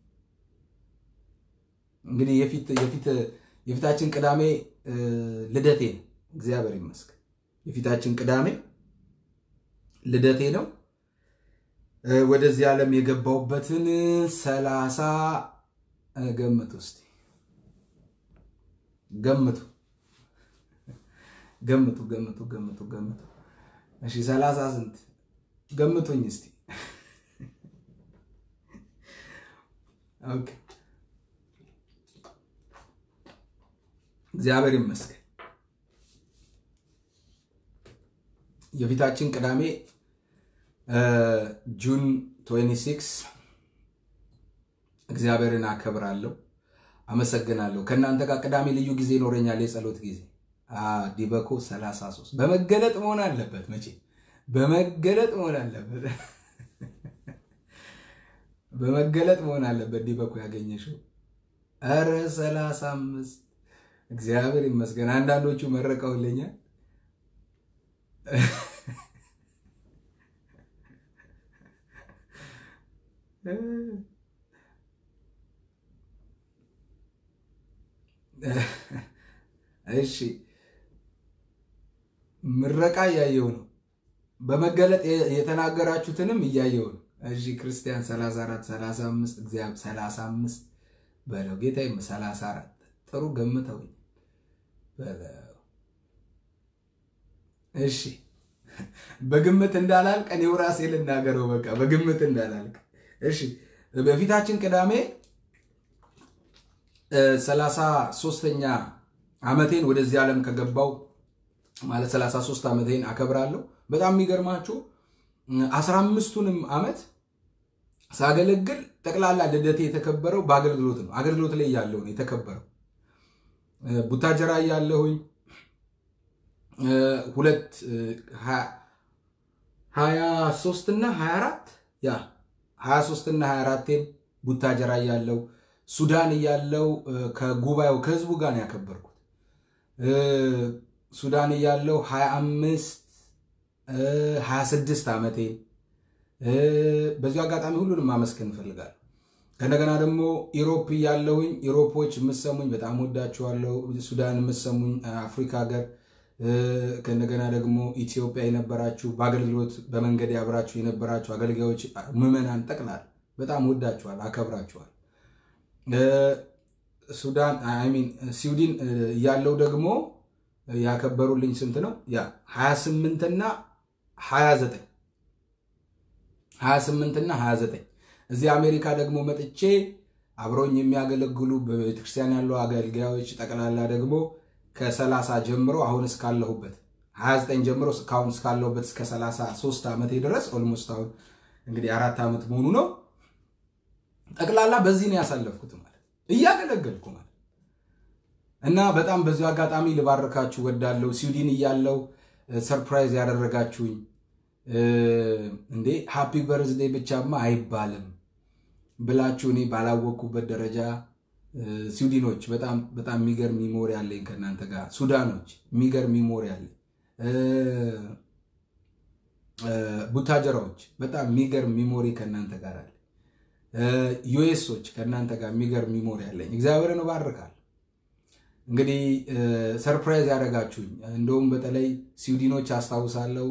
እንግዲህ የፊት የፊት የፊታችን ቅዳሜ ልደቴ ነው። እግዚአብሔር ይመስገን። የፊታችን ቅዳሜ ልደቴ ነው። ወደዚህ ዓለም የገባሁበትን ሰላሳ ገምቱ እስቲ ገምቱ ገምቱ ገምቱ ገምቱ ገምቱ። እሺ ሰላሳ ስንት ገምቱኝ እስቲ። ኦኬ እግዚአብሔር ይመስገን። የፊታችን ቅዳሜ ጁን 26 እግዚአብሔርን አከብራለሁ፣ አመሰግናለሁ። ከእናንተ ጋር ቅዳሜ ልዩ ጊዜ ይኖረኛል፣ የጸሎት ጊዜ ዲበኮ 33 በመገለጥ መሆን አለበት። መቼ በመገለጥ መሆን አለበት፣ በመገለጥ መሆን አለበት። ዲበኮ ያገኘሽው ኧረ 35 እግዚአብሔር ይመስገን። አንዳንዶቹ መረቀውልኛል። እሺ ምረቃ እያየው ነው። በመገለጥ የተናገራችሁትንም እያየው ነው። እሺ ክርስቲያን 34 35 እግዚአብሔር 35 በለው ጌታ 34 ጥሩ ገምተውኝ በለው። እሺ በግምት እንዳላልቅ እኔው ራሴ ልናገረው። በቃ በግምት እንዳላልቅ። እሺ በፊታችን ቅዳሜ ሰላሳ ሦስተኛ ዓመቴን ወደዚህ ዓለም ከገባው ማለት 33 ዓመቴን አከብራለሁ። በጣም የሚገርማችሁ አስራ አምስቱንም ዓመት ሳገለግል ጠቅላላ ልደቴ የተከበረው በአገልግሎት ነው። አገልግሎት ላይ ያለው ነው የተከበረው። ቡታጀራ ያለሁኝ ሁለት ሀያ ሶስት እና ሀያ አራት ያ ሀያ ሶስት እና ሀያ አራቴን ቡታጀራ እያለው ሱዳን እያለው ከጉባኤው ከህዝቡ ጋር ነው ያከበርኩት። ሱዳን እያለው ሀያ አምስት ሀያ ስድስት ዓመቴን በዚሁ አጋጣሚ ሁሉንም ማመስገን እንፈልጋለሁ። ከእንደገና ደግሞ ኢሮፕ እያለሁኝ ኢሮፖች የምሰሙኝ በጣም ወዳችኋለሁ። ሱዳን የምሰሙኝ አፍሪካ ሀገር ከእንደገና ደግሞ ኢትዮጵያ የነበራችሁ በአገልግሎት በመንገድ ያብራችሁ የነበራችሁ አገልጋዮች፣ ምዕመናን ጠቅላላ በጣም ወዳችኋል፣ አከብራችኋል። ሱዳን ሚን ስዊድን ያለው ደግሞ ያከበሩልኝ ስንት ነው? ያ 28 እና 29 28 እና 29 እዚህ አሜሪካ ደግሞ መጥቼ አብረውኝ የሚያገለግሉ በቤተክርስቲያን ያሉ አገልጋዮች ጠቅላላ ደግሞ ከ30 ጀምሮ አሁን እስካለሁበት 29 ጀምሮ እስካሁን እስካለሁበት እስከ 33 ዓመቴ ድረስ ኦልሞስት አሁን እንግዲህ አራት ዓመት መሆኑ ነው። ጠቅላላ በዚህ ነው ያሳለፍኩት ማለት እያገለገልኩ ማለት እና በጣም በዚሁ አጋጣሚ ልባርካችሁ ወዳለሁ። ስዊድን እያለው ሰርፕራይዝ ያደረጋችሁኝ እንዴ ሃፒ በርዝዴ ብቻማ አይባልም። ብላችሁ እኔ ባላወቅኩበት ደረጃ ስዊድኖች በጣም በጣም የሚገርም ሚሞሪ አለኝ ከእናንተ ጋር። ሱዳኖች የሚገርም ሚሞሪ አለኝ። ቡታጀራዎች በጣም የሚገርም ሚሞሪ ከእናንተ ጋር አለ። ዩኤሶች ከእናንተ ጋር የሚገርም ሚሞሪ አለኝ። እግዚአብሔርን እባርካል። እንግዲህ ሰርፕራይዝ ያደረጋችሁኝ እንደውም በተለይ ስዊድኖች አስታውሳለሁ፣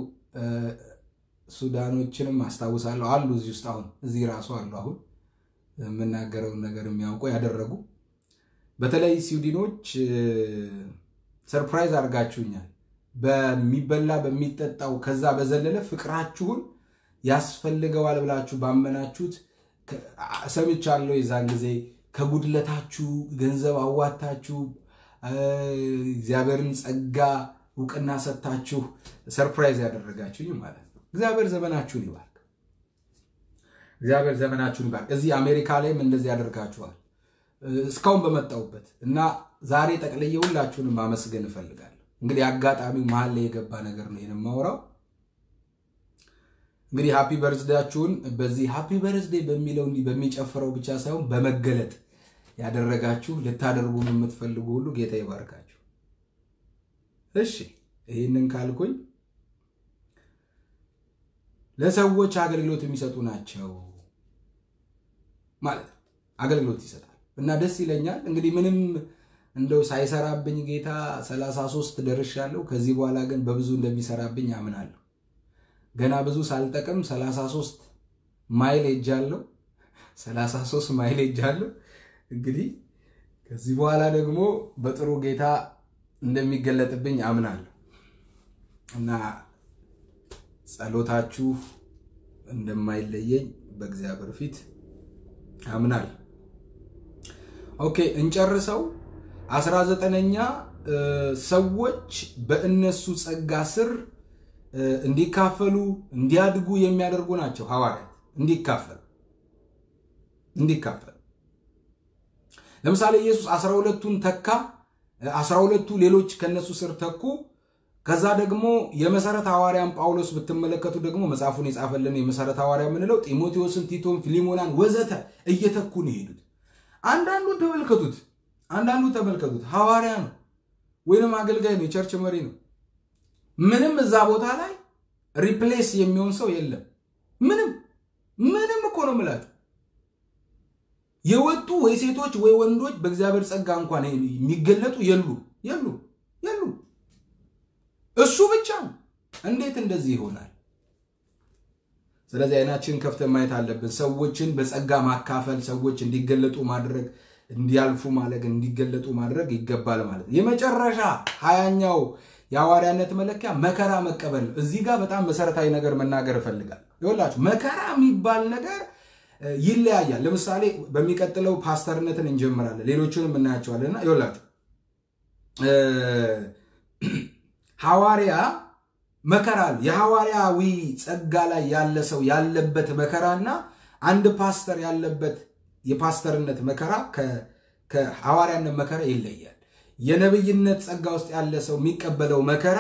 ሱዳኖችንም አስታውሳለሁ አሉ እዚህ ውስጥ አሁን እዚህ ራሱ አሉ አሁን የምናገረውን ነገር የሚያውቁ ያደረጉ በተለይ ስዊድኖች ሰርፕራይዝ አድርጋችሁኛል። በሚበላ በሚጠጣው ከዛ በዘለለ ፍቅራችሁን ያስፈልገዋል ብላችሁ ባመናችሁት ሰምቻለሁ። የዛን ጊዜ ከጉድለታችሁ ገንዘብ አዋታችሁ እግዚአብሔርን ጸጋ እውቅና ሰጥታችሁ ሰርፕራይዝ ያደረጋችሁኝ ማለት ነው። እግዚአብሔር ዘመናችሁን ይባርክ። እግዚአብሔር ዘመናችሁን ይባርክ። እዚህ አሜሪካ ላይም እንደዚህ ያደርጋችኋል እስካሁን በመጣሁበት እና ዛሬ ጠቅልዬ ሁላችሁንም ማመስገን እፈልጋለሁ። እንግዲህ አጋጣሚው መሀል ላይ የገባ ነገር ነው የማወራው። እንግዲህ ሃፒ በርዝዴያችሁን በዚህ ሃፒ በርዝዴ በሚለው እንዲህ በሚጨፍረው ብቻ ሳይሆን በመገለጥ ያደረጋችሁ ልታደርጉ የምትፈልጉ ሁሉ ጌታ ይባርካችሁ። እሺ ይህንን ካልኩኝ ለሰዎች አገልግሎት የሚሰጡ ናቸው ማለት ነው። አገልግሎት ይሰጣል እና ደስ ይለኛል። እንግዲህ ምንም እንደው ሳይሰራብኝ ጌታ 33 ደርሻለሁ። ከዚህ በኋላ ግን በብዙ እንደሚሰራብኝ አምናለሁ። ገና ብዙ ሳልጠቅም 33 ማይል ሄጃለሁ። 33 ማይል ሄጃለሁ። እንግዲህ ከዚህ በኋላ ደግሞ በጥሩ ጌታ እንደሚገለጥብኝ አምናለሁ እና ጸሎታችሁ እንደማይለየኝ በእግዚአብሔር ፊት አምናለሁ። ኦኬ እንጨርሰው። አስራ ዘጠነኛ ሰዎች በእነሱ ጸጋ ስር እንዲካፈሉ እንዲያድጉ የሚያደርጉ ናቸው ሐዋርያት። እንዲካፈሉ እንዲካፈሉ ለምሳሌ ኢየሱስ አስራ ሁለቱን ተካ። አስራ ሁለቱ ሌሎች ከነሱ ስር ተኩ። ከዛ ደግሞ የመሰረት ሐዋርያን ጳውሎስ ብትመለከቱ ደግሞ መጽሐፉን የጻፈልን የመሰረት ሐዋርያ የምንለው ጢሞቴዎስን፣ ቲቶን፣ ፊሊሞናን ወዘተ እየተኩ ነው የሄዱት። አንዳንዱን ተመልከቱት፣ አንዳንዱ ተመልከቱት ሐዋርያ ነው ወይንም አገልጋይ ነው፣ የቸርች መሪ ነው። ምንም እዛ ቦታ ላይ ሪፕሌስ የሚሆን ሰው የለም። ምንም ምንም እኮ ነው የምላቸው። የወጡ ወይ ሴቶች ወይ ወንዶች በእግዚአብሔር ጸጋ እንኳን የሚገለጡ የሉ የሉ የሉ። እሱ ብቻ ነው። እንዴት እንደዚህ ይሆናል? ስለዚህ አይናችን ከፍተን ማየት አለብን። ሰዎችን በጸጋ ማካፈል፣ ሰዎች እንዲገለጡ ማድረግ፣ እንዲያልፉ ማድረግ፣ እንዲገለጡ ማድረግ ይገባል ማለት ነው። የመጨረሻ ሀያኛው የሐዋርያነት መለኪያ መከራ መቀበል ነው። እዚህ ጋር በጣም መሰረታዊ ነገር መናገር እፈልጋለሁ። ይኸውላችሁ መከራ የሚባል ነገር ይለያያል። ለምሳሌ በሚቀጥለው ፓስተርነትን እንጀምራለን፣ ሌሎቹንም እናያቸዋለን እና ይኸውላችሁ ሐዋርያ መከራ አለ። የሐዋርያዊ ጸጋ ላይ ያለ ሰው ያለበት መከራና አንድ ፓስተር ያለበት የፓስተርነት መከራ ከሐዋርያነት መከራ ይለያል። የነብይነት ጸጋ ውስጥ ያለ ሰው የሚቀበለው መከራ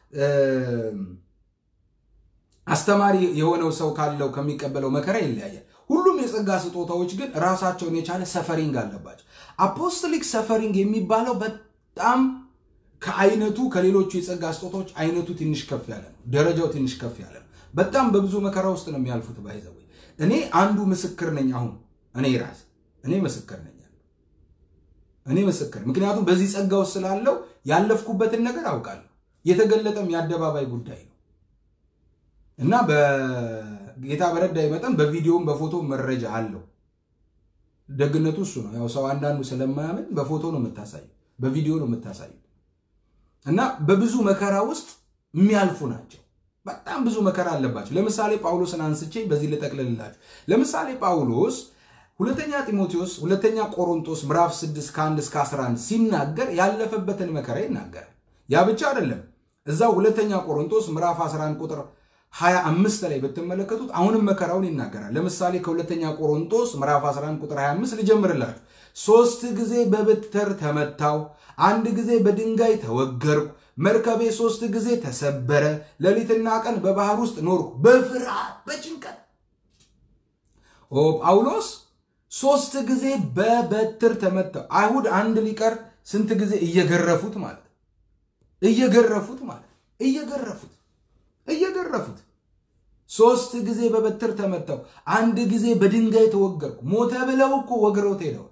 አስተማሪ የሆነው ሰው ካለው ከሚቀበለው መከራ ይለያያል። ሁሉም የጸጋ ስጦታዎች ግን ራሳቸውን የቻለ ሰፈሪንግ አለባቸው። አፖስቶሊክ ሰፈሪንግ የሚባለው በጣም ከአይነቱ ከሌሎቹ የጸጋ ስጦታዎች አይነቱ ትንሽ ከፍ ያለ ነው። ደረጃው ትንሽ ከፍ ያለ ነው። በጣም በብዙ መከራ ውስጥ ነው የሚያልፉት። ባይዘው እኔ አንዱ ምስክር ነኝ። አሁን እኔ ራስ እኔ ምስክር ነኝ። እኔ ምስክር ምክንያቱም በዚህ ጸጋ ውስጥ ስላለው ያለፍኩበትን ነገር አውቃለሁ። የተገለጠም የአደባባይ ጉዳይ ነው እና በጌታ በረዳይ መጠን በቪዲዮም በፎቶ መረጃ አለው። ደግነቱ እሱ ነው። ያው ሰው አንዳንዱ ስለማያምን በፎቶ ነው የምታሳዩ፣ በቪዲዮ ነው የምታሳዩ እና በብዙ መከራ ውስጥ የሚያልፉ ናቸው። በጣም ብዙ መከራ አለባቸው። ለምሳሌ ጳውሎስን አንስቼ በዚህ ልጠቅልላችሁ። ለምሳሌ ጳውሎስ ሁለተኛ ጢሞቴዎስ፣ ሁለተኛ ቆሮንቶስ ምዕራፍ 6 ከ1 እስከ 11 ሲናገር ያለፈበትን መከራ ይናገራል። ያ ብቻ አይደለም። እዛው ሁለተኛ ቆሮንቶስ ምዕራፍ 11 ቁጥር 25 ላይ ብትመለከቱት አሁንም መከራውን ይናገራል። ለምሳሌ ከሁለተኛ ቆሮንቶስ ምዕራፍ 11 ቁጥር 25 ልጀምርላችሁ። ሶስት ጊዜ በብትር ተመታው፣ አንድ ጊዜ በድንጋይ ተወገርኩ፣ መርከቤ ሶስት ጊዜ ተሰበረ፣ ሌሊትና ቀን በባህር ውስጥ ኖርኩ በፍርሃት በጭንቀት። ኦ ጳውሎስ ሶስት ጊዜ በበትር ተመተው። አይሁድ አንድ ሊቀር ስንት ጊዜ እየገረፉት ማለት እየገረፉት ማለት እየገረፉት እየገረፉት ሶስት ጊዜ በበትር ተመተው፣ አንድ ጊዜ በድንጋይ ተወገርኩ። ሞተ ብለው እኮ ወግረውት ሄደዋል።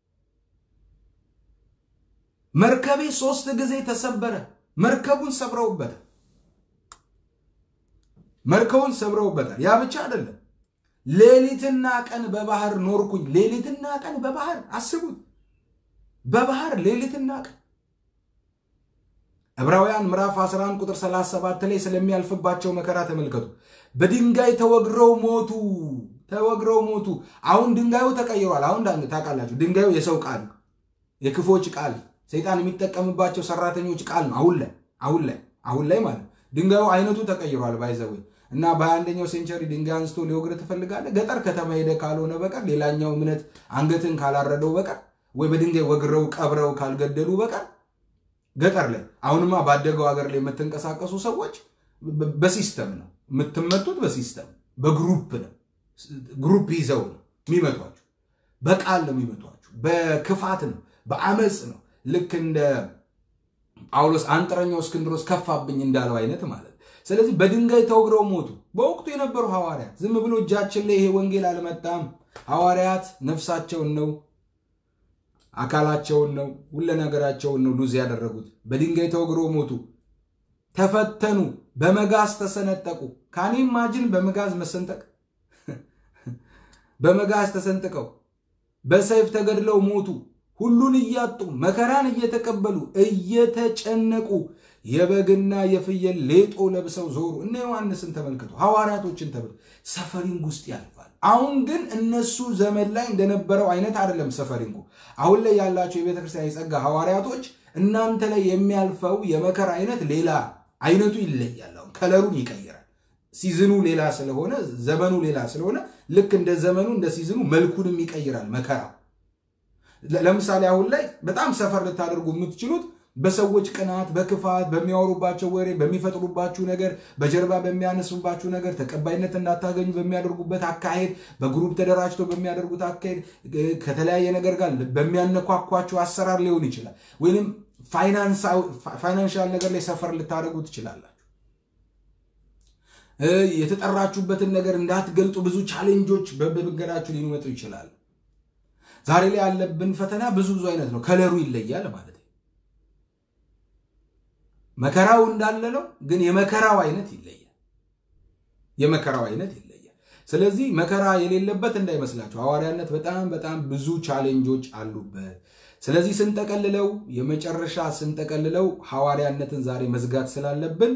መርከቤ ሶስት ጊዜ ተሰበረ። መርከቡን ሰብረውበታል። መርከቡን ሰብረውበታል። ያ ብቻ አይደለም። ሌሊትና ቀን በባህር ኖርኩኝ። ሌሊትና ቀን በባህር አስቡት፣ በባህር ሌሊትና ቀን። ዕብራውያን ምዕራፍ 11 ቁጥር 37 ላይ ስለሚያልፍባቸው መከራ ተመልከቱ። በድንጋይ ተወግረው ሞቱ፣ ተወግረው ሞቱ። አሁን ድንጋዩ ተቀይሯል። አሁን ታውቃላችሁ፣ ድንጋዩ የሰው ቃል የክፎች ቃል ሰይጣን የሚጠቀምባቸው ሰራተኞች ቃል ነው። አሁን ላይ አሁን ላይ አሁን ላይ ማለት ድንጋዩ አይነቱ ተቀይሯል። ባይዘዌ እና በአንደኛው ሴንቸሪ ድንጋይ አንስቶ ሊወግር ትፈልጋለህ? ገጠር ከተማ ሄደ ካልሆነ በቀር ሌላኛው እምነት አንገትን ካላረደው በቀር ወይ በድንጋይ ወግረው ቀብረው ካልገደሉ በቀር ገጠር ላይ አሁንማ ባደገው ሀገር ላይ የምትንቀሳቀሱ ሰዎች በሲስተም ነው የምትመቱት፣ በሲስተም በግሩፕ ነው። ግሩፕ ይዘው ነው የሚመቷችሁ። በቃል ነው የሚመቷችሁ። በክፋት ነው፣ በአመፅ ነው። ልክ እንደ ጳውሎስ አንጥረኛው እስክንድሮስ ከፋብኝ እንዳለው አይነት ማለት ስለዚህ በድንጋይ ተወግረው ሞቱ። በወቅቱ የነበሩ ሐዋርያት ዝም ብሎ እጃችን ላይ ይሄ ወንጌል አልመጣም። ሐዋርያት ነፍሳቸውን ነው አካላቸውን ነው ሁለ ነገራቸውን ነው ሉዝ ያደረጉት። በድንጋይ ተወግረው ሞቱ፣ ተፈተኑ፣ በመጋዝ ተሰነጠቁ። ካኒ ማጅን በመጋዝ መሰንጠቅ በመጋዝ ተሰንጥቀው በሰይፍ ተገድለው ሞቱ። ሁሉን እያጡ መከራን እየተቀበሉ እየተጨነቁ የበግና የፍየል ሌጦ ለብሰው ዞሩ። እነ ዮሐንስን ተመልክቶ ሐዋርያቶችን ተብሎ ሰፈሪንግ ውስጥ ያልፋል። አሁን ግን እነሱ ዘመን ላይ እንደነበረው አይነት አይደለም ሰፈሪንጉ። አሁን ላይ ያላቸው የቤተ ክርስቲያን የጸጋ ሐዋርያቶች እናንተ ላይ የሚያልፈው የመከራ አይነት ሌላ አይነቱ ይለያል። አሁን ከለሩን ይቀይራል። ሲዝኑ ሌላ ስለሆነ ዘመኑ ሌላ ስለሆነ ልክ እንደ ዘመኑ እንደ ሲዝኑ መልኩንም ይቀይራል መከራው። ለምሳሌ አሁን ላይ በጣም ሰፈር ልታደርጉ የምትችሉት በሰዎች ቅናት፣ በክፋት፣ በሚያወሩባቸው ወሬ፣ በሚፈጥሩባችሁ ነገር፣ በጀርባ በሚያነሱባችሁ ነገር ተቀባይነት እንዳታገኙ በሚያደርጉበት አካሄድ፣ በግሩፕ ተደራጅተው በሚያደርጉት አካሄድ፣ ከተለያየ ነገር ጋር በሚያነኳኳችሁ አሰራር ሊሆን ይችላል። ወይም ፋይናንሻል ነገር ላይ ሰፈር ልታደርጉ ትችላላችሁ። የተጠራችሁበትን ነገር እንዳትገልጡ ብዙ ቻሌንጆች በመንገዳችሁ ሊመጡ ይችላል። ዛሬ ላይ ያለብን ፈተና ብዙ ብዙ አይነት ነው። ከለሩ ይለያል ማለት ነው። መከራው እንዳለ ነው፣ ግን የመከራው አይነት ይለያል። የመከራው አይነት ይለያል። ስለዚህ መከራ የሌለበት እንዳይመስላችሁ። ሐዋርያነት በጣም በጣም ብዙ ቻሌንጆች አሉበት። ስለዚህ ስንጠቀልለው የመጨረሻ ስንጠቀልለው ሐዋርያነትን ዛሬ መዝጋት ስላለብን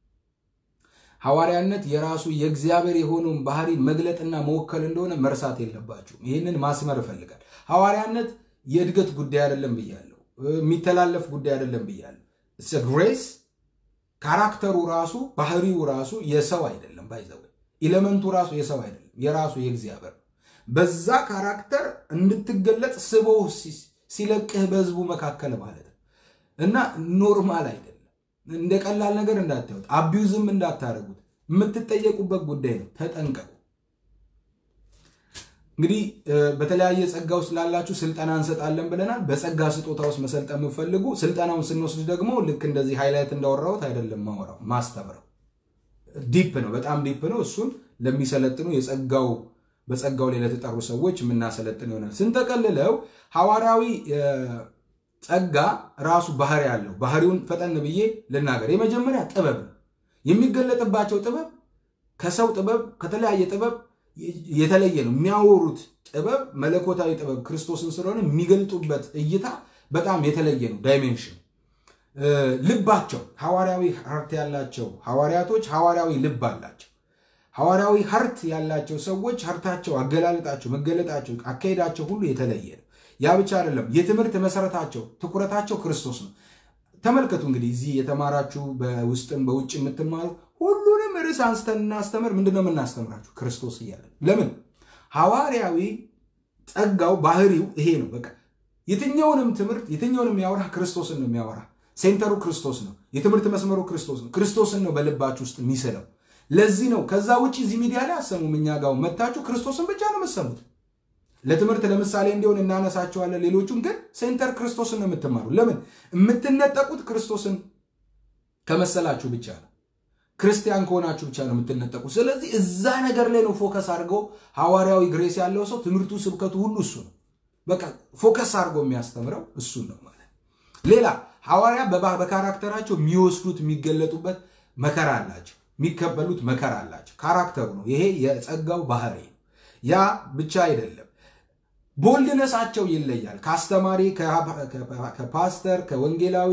ሐዋርያነት የራሱ የእግዚአብሔር የሆነውን ባህሪ መግለጥና መወከል እንደሆነ መርሳት የለባችሁም። ይህንን ማስመር እፈልጋል። ሐዋርያነት የእድገት ጉዳይ አይደለም ብያለሁ። የሚተላለፍ ጉዳይ አይደለም ብያለሁ። ግሬስ ካራክተሩ ራሱ ባህሪው ራሱ የሰው አይደለም። ባይዘው ኢለመንቱ ራሱ የሰው አይደለም፣ የራሱ የእግዚአብሔር ነው። በዛ ካራክተር እንድትገለጥ ስቦ ሲለቅህ በህዝቡ መካከል ማለት ነው እና ኖርማል አይደለም። እንደ ቀላል ነገር እንዳታዩት፣ አቢዩዝም እንዳታደርጉት። የምትጠየቁበት ጉዳይ ነው። ተጠንቀቁ። እንግዲህ በተለያየ ጸጋ ውስጥ ላላችሁ ስልጠና እንሰጣለን ብለናል። በጸጋ ስጦታ ውስጥ መሰልጠን የምፈልጉ ስልጠናውን ስንወስድ ደግሞ ልክ እንደዚህ ሃይላይት እንዳወራሁት አይደለም ማወራው ማስተምረው ዲፕ ነው፣ በጣም ዲፕ ነው። እሱን ለሚሰለጥኑ የጸጋው በጸጋው ላይ ለተጠሩ ሰዎች የምናሰለጥን ይሆናል። ስንጠቀልለው ሐዋርያዊ ጸጋ ራሱ ባህሪ ያለው ባህሪውን ፈጠን ብዬ ልናገር። የመጀመሪያ ጥበብ ነው። የሚገለጥባቸው ጥበብ ከሰው ጥበብ ከተለያየ ጥበብ የተለየ ነው። የሚያወሩት ጥበብ መለኮታዊ ጥበብ ክርስቶስን ስለሆነ የሚገልጡበት እይታ በጣም የተለየ ነው። ዳይሜንሽን ልባቸው ሐዋርያዊ ሀርት ያላቸው ሐዋርያቶች ሐዋርያዊ ልብ አላቸው። ሐዋርያዊ ሀርት ያላቸው ሰዎች ሀርታቸው፣ አገላለጣቸው፣ መገለጣቸው፣ አካሄዳቸው ሁሉ የተለየ ነው። ያ ብቻ አይደለም። የትምህርት መሰረታቸው ትኩረታቸው ክርስቶስ ነው። ተመልከቱ እንግዲህ እዚህ የተማራችሁ በውስጥም በውጭ የምትማሩ ሁሉንም ርዕስ አንስተን እናስተምር። ምንድነው የምናስተምራችሁ? ክርስቶስ እያለን ለምን ሐዋርያዊ ጸጋው ባህሪው ይሄ ነው። በቃ የትኛውንም ትምህርት የትኛውንም የሚያወራ ክርስቶስን ነው የሚያወራ። ሴንተሩ ክርስቶስ ነው። የትምህርት መስመሩ ክርስቶስ ነው። ክርስቶስን ነው በልባችሁ ውስጥ የሚስለው። ለዚህ ነው ከዛ ውጭ እዚህ ሚዲያ ላይ አሰሙም። እኛ ጋር መታችሁ ክርስቶስን ብቻ ነው የምትሰሙት። ለትምህርት ለምሳሌ እንዲሆን እናነሳቸዋለን። ሌሎቹም ግን ሴንተር ክርስቶስን ነው የምትማሩ። ለምን የምትነጠቁት ክርስቶስን ከመሰላችሁ ብቻ ነው። ክርስቲያን ከሆናችሁ ብቻ ነው የምትነጠቁ። ስለዚህ እዛ ነገር ላይ ነው ፎከስ አድርገው ሐዋርያዊ ግሬስ ያለው ሰው ትምህርቱ፣ ስብከቱ ሁሉ እሱ ነው። በቃ ፎከስ አድርገው የሚያስተምረው እሱን ነው ማለት። ሌላ ሐዋርያ በካራክተራቸው የሚወስዱት የሚገለጡበት መከራ አላቸው፣ የሚቀበሉት መከራ አላቸው። ካራክተሩ ነው ይሄ የጸጋው ባህሪ ነው። ያ ብቻ አይደለም፣ ቦልድነሳቸው ይለያል። ከአስተማሪ ከፓስተር፣ ከወንጌላዊ፣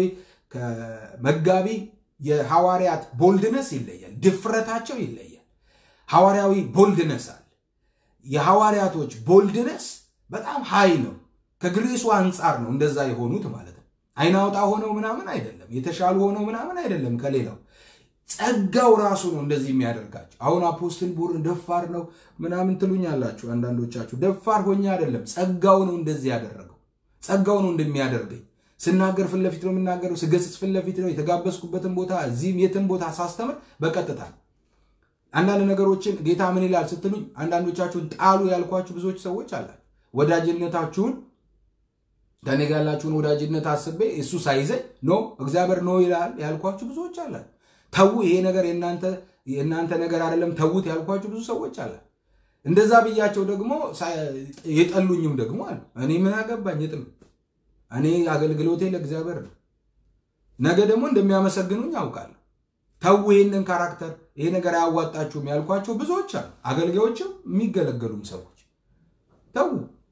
ከመጋቢ የሐዋርያት ቦልድነስ ይለያል። ድፍረታቸው ይለያል። ሐዋርያዊ ቦልድነስ አለ። የሐዋርያቶች ቦልድነስ በጣም ሀይ ነው። ከግሬሱ አንጻር ነው እንደዛ የሆኑት ማለት ነው። አይናውጣ ሆነው ምናምን አይደለም፣ የተሻሉ ሆነው ምናምን አይደለም ከሌላው ጸጋው ራሱ ነው እንደዚህ የሚያደርጋቸው። አሁን አፖስትል ቡርን ደፋር ነው ምናምን ትሉኛላችሁ አንዳንዶቻችሁ። ደፋር ሆኜ አይደለም፣ ጸጋው ነው እንደዚህ ያደረገው። ጸጋው ነው እንደሚያደርገኝ ስናገር ፊት ለፊት ነው የምናገረው፣ ስገስጽ ፊት ለፊት ነው። የተጋበዝኩበትን ቦታ እዚህም የትን ቦታ ሳስተምር በቀጥታ አንዳንድ ነገሮችን ጌታ ምን ይላል ስትሉኝ አንዳንዶቻችሁን ጣሉ ያልኳችሁ ብዙዎች ሰዎች አላችሁ። ወዳጅነታችሁን ከኔ ጋር ያላችሁን ወዳጅነት አስቤ እሱ ሳይዘኝ ኖ እግዚአብሔር ኖ ይላል ያልኳችሁ ብዙዎች አላችሁ። ተዉ ይሄ ነገር የእናንተ ነገር አይደለም ተዉት ያልኳችሁ ብዙ ሰዎች አለ። እንደዛ ብያቸው ደግሞ የጠሉኝም ደግሞ አሉ። እኔ ምን አገባኝ የጥሉ እኔ አገልግሎቴ ለእግዚአብሔር ነው። ነገ ደግሞ እንደሚያመሰግኑኝ አውቃለሁ። ተዉ ይህንን ካራክተር ይሄ ነገር አያዋጣችሁም ያልኳቸው ብዙዎች አሉ። አገልጋዮችም የሚገለገሉም ሰዎች ተዉ።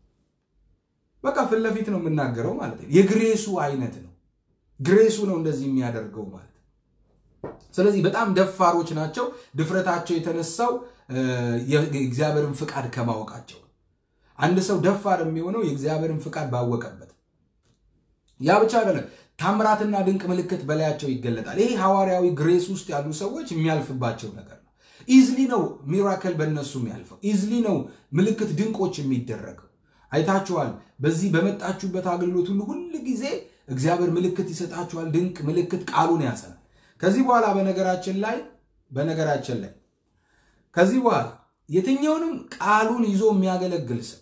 በቃ ፊት ለፊት ነው የምናገረው ማለት ነው። የግሬሱ አይነት ነው። ግሬሱ ነው እንደዚህ የሚያደርገው ማለት ስለዚህ በጣም ደፋሮች ናቸው። ድፍረታቸው የተነሳው የእግዚአብሔርን ፍቃድ ከማወቃቸው አንድ ሰው ደፋር የሚሆነው የእግዚአብሔርን ፍቃድ ባወቀበት። ያ ብቻ አይደለም፣ ታምራትና ድንቅ ምልክት በላያቸው ይገለጣል። ይሄ ሐዋርያዊ ግሬስ ውስጥ ያሉ ሰዎች የሚያልፍባቸው ነገር ነው። ኢዝሊ ነው ሚራክል በእነሱ የሚያልፈው። ኢዝሊ ነው ምልክት ድንቆች የሚደረገው። አይታችኋል። በዚህ በመጣችሁበት አገልግሎት ሁሉ ሁል ጊዜ እግዚአብሔር ምልክት ይሰጣችኋል። ድንቅ ምልክት ቃሉን ያጸናል። ከዚህ በኋላ በነገራችን ላይ በነገራችን ላይ ከዚህ በኋላ የትኛውንም ቃሉን ይዞ የሚያገለግል ሰው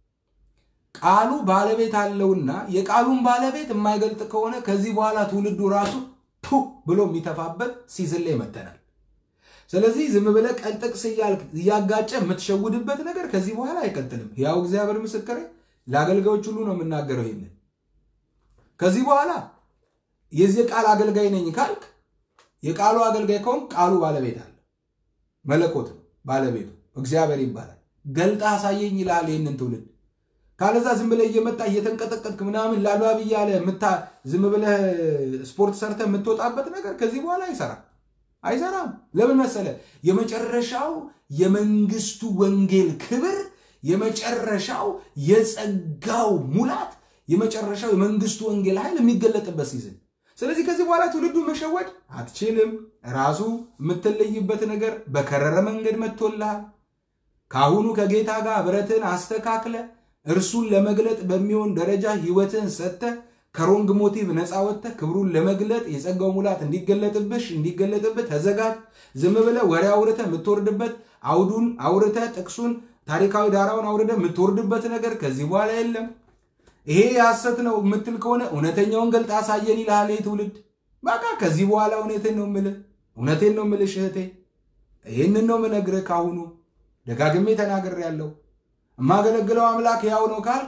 ቃሉ ባለቤት አለውና የቃሉን ባለቤት የማይገልጥ ከሆነ ከዚህ በኋላ ትውልዱ ራሱ ቱ ብሎ የሚተፋበት ሲዝን ላይ መተናል። ስለዚህ ዝም ብለህ ቀልጥቅስ እያጋጨ የምትሸውድበት ነገር ከዚህ በኋላ አይቀጥልም። ያው እግዚአብሔር ምስክሬ፣ ለአገልጋዮች ሁሉ ነው የምናገረው። ይህንን ከዚህ በኋላ የዚህ ቃል አገልጋይ ነኝ ካልክ የቃሉ አገልጋይ ከሆን ቃሉ ባለቤት አለ። መለኮት ነው ባለቤቱ፣ እግዚአብሔር ይባላል። ገልጣ አሳየኝ ይልሃል ይህንን ትውልድ። ካለዛ ዝም ብለህ እየመጣ እየተንቀጠቀጥክ ምናምን ላሏብ እያለ ዝም ብለህ ስፖርት ሰርተ የምትወጣበት ነገር ከዚህ በኋላ አይሰራም አይሰራም። ለምን መሰለ? የመጨረሻው የመንግስቱ ወንጌል ክብር፣ የመጨረሻው የጸጋው ሙላት፣ የመጨረሻው የመንግስቱ ወንጌል ኃይል የሚገለጥበት ሲዝን ስለዚህ ከዚህ በኋላ ትውልዱ መሸወድ አትችልም። ራሱ የምትለይበት ነገር በከረረ መንገድ መጥቶልሃል። ከአሁኑ ከጌታ ጋር ብረትን አስተካክለ እርሱን ለመግለጥ በሚሆን ደረጃ ህይወትን ሰጥተ ከሮንግ ሞቲቭ ነፃ ወጥተ ክብሩን ለመግለጥ የጸጋው ሙላት እንዲገለጥብሽ እንዲገለጥብህ ተዘጋጅ። ዝም ብለ ወሬ አውርተ የምትወርድበት አውዱን አውርተ ጥቅሱን ታሪካዊ ዳራውን አውርደ የምትወርድበት ነገር ከዚህ በኋላ የለም። ይሄ የሐሰት ነው የምትል ከሆነ እውነተኛውን ገልጥ አሳየን ይልሃል ትውልድ። በቃ ከዚህ በኋላ እውነቴን ነው የምልህ እውነቴን ነው የምልሽ እህቴ፣ ይህንን ነው የምነግርህ። ካሁኑ ደጋግሜ ተናግሬያለሁ። የማገለግለው አምላክ ያው ነው ካልክ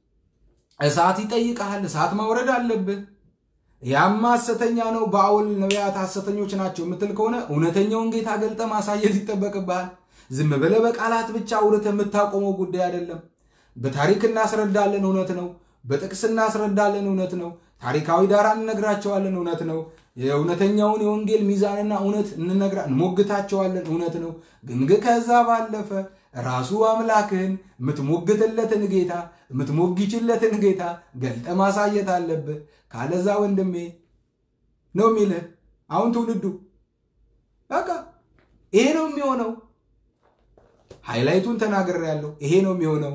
እሳት ይጠይቀሃል። እሳት ማውረድ አለብህ። ያማ ሐሰተኛ ነው በአውል ነቢያት ሐሰተኞች ናቸው የምትል ከሆነ እውነተኛውን ጌታ ገልጠ ማሳየት ይጠበቅብሃል። ዝም ብለህ በቃላት ብቻ አውርተህ የምታቆመው ጉዳይ አይደለም። በታሪክ እናስረዳለን፣ እውነት ነው። በጥቅስ እናስረዳለን፣ እውነት ነው። ታሪካዊ ዳራ እንነግራቸዋለን፣ እውነት ነው። የእውነተኛውን የወንጌል ሚዛንና እውነት እንነግራ እንሞግታቸዋለን፣ እውነት ነው። ግን ከዛ ባለፈ ራሱ አምላክህን የምትሞግትለትን ጌታ የምትሞግችለትን ጌታ ገልጠ ማሳየት አለብህ። ካለዛ ወንድሜ ነው የሚልህ አሁን ትውልዱ በቃ ይሄ ነው የሚሆነው። ሃይላይቱን ተናግሬያለሁ። ይሄ ነው የሚሆነው።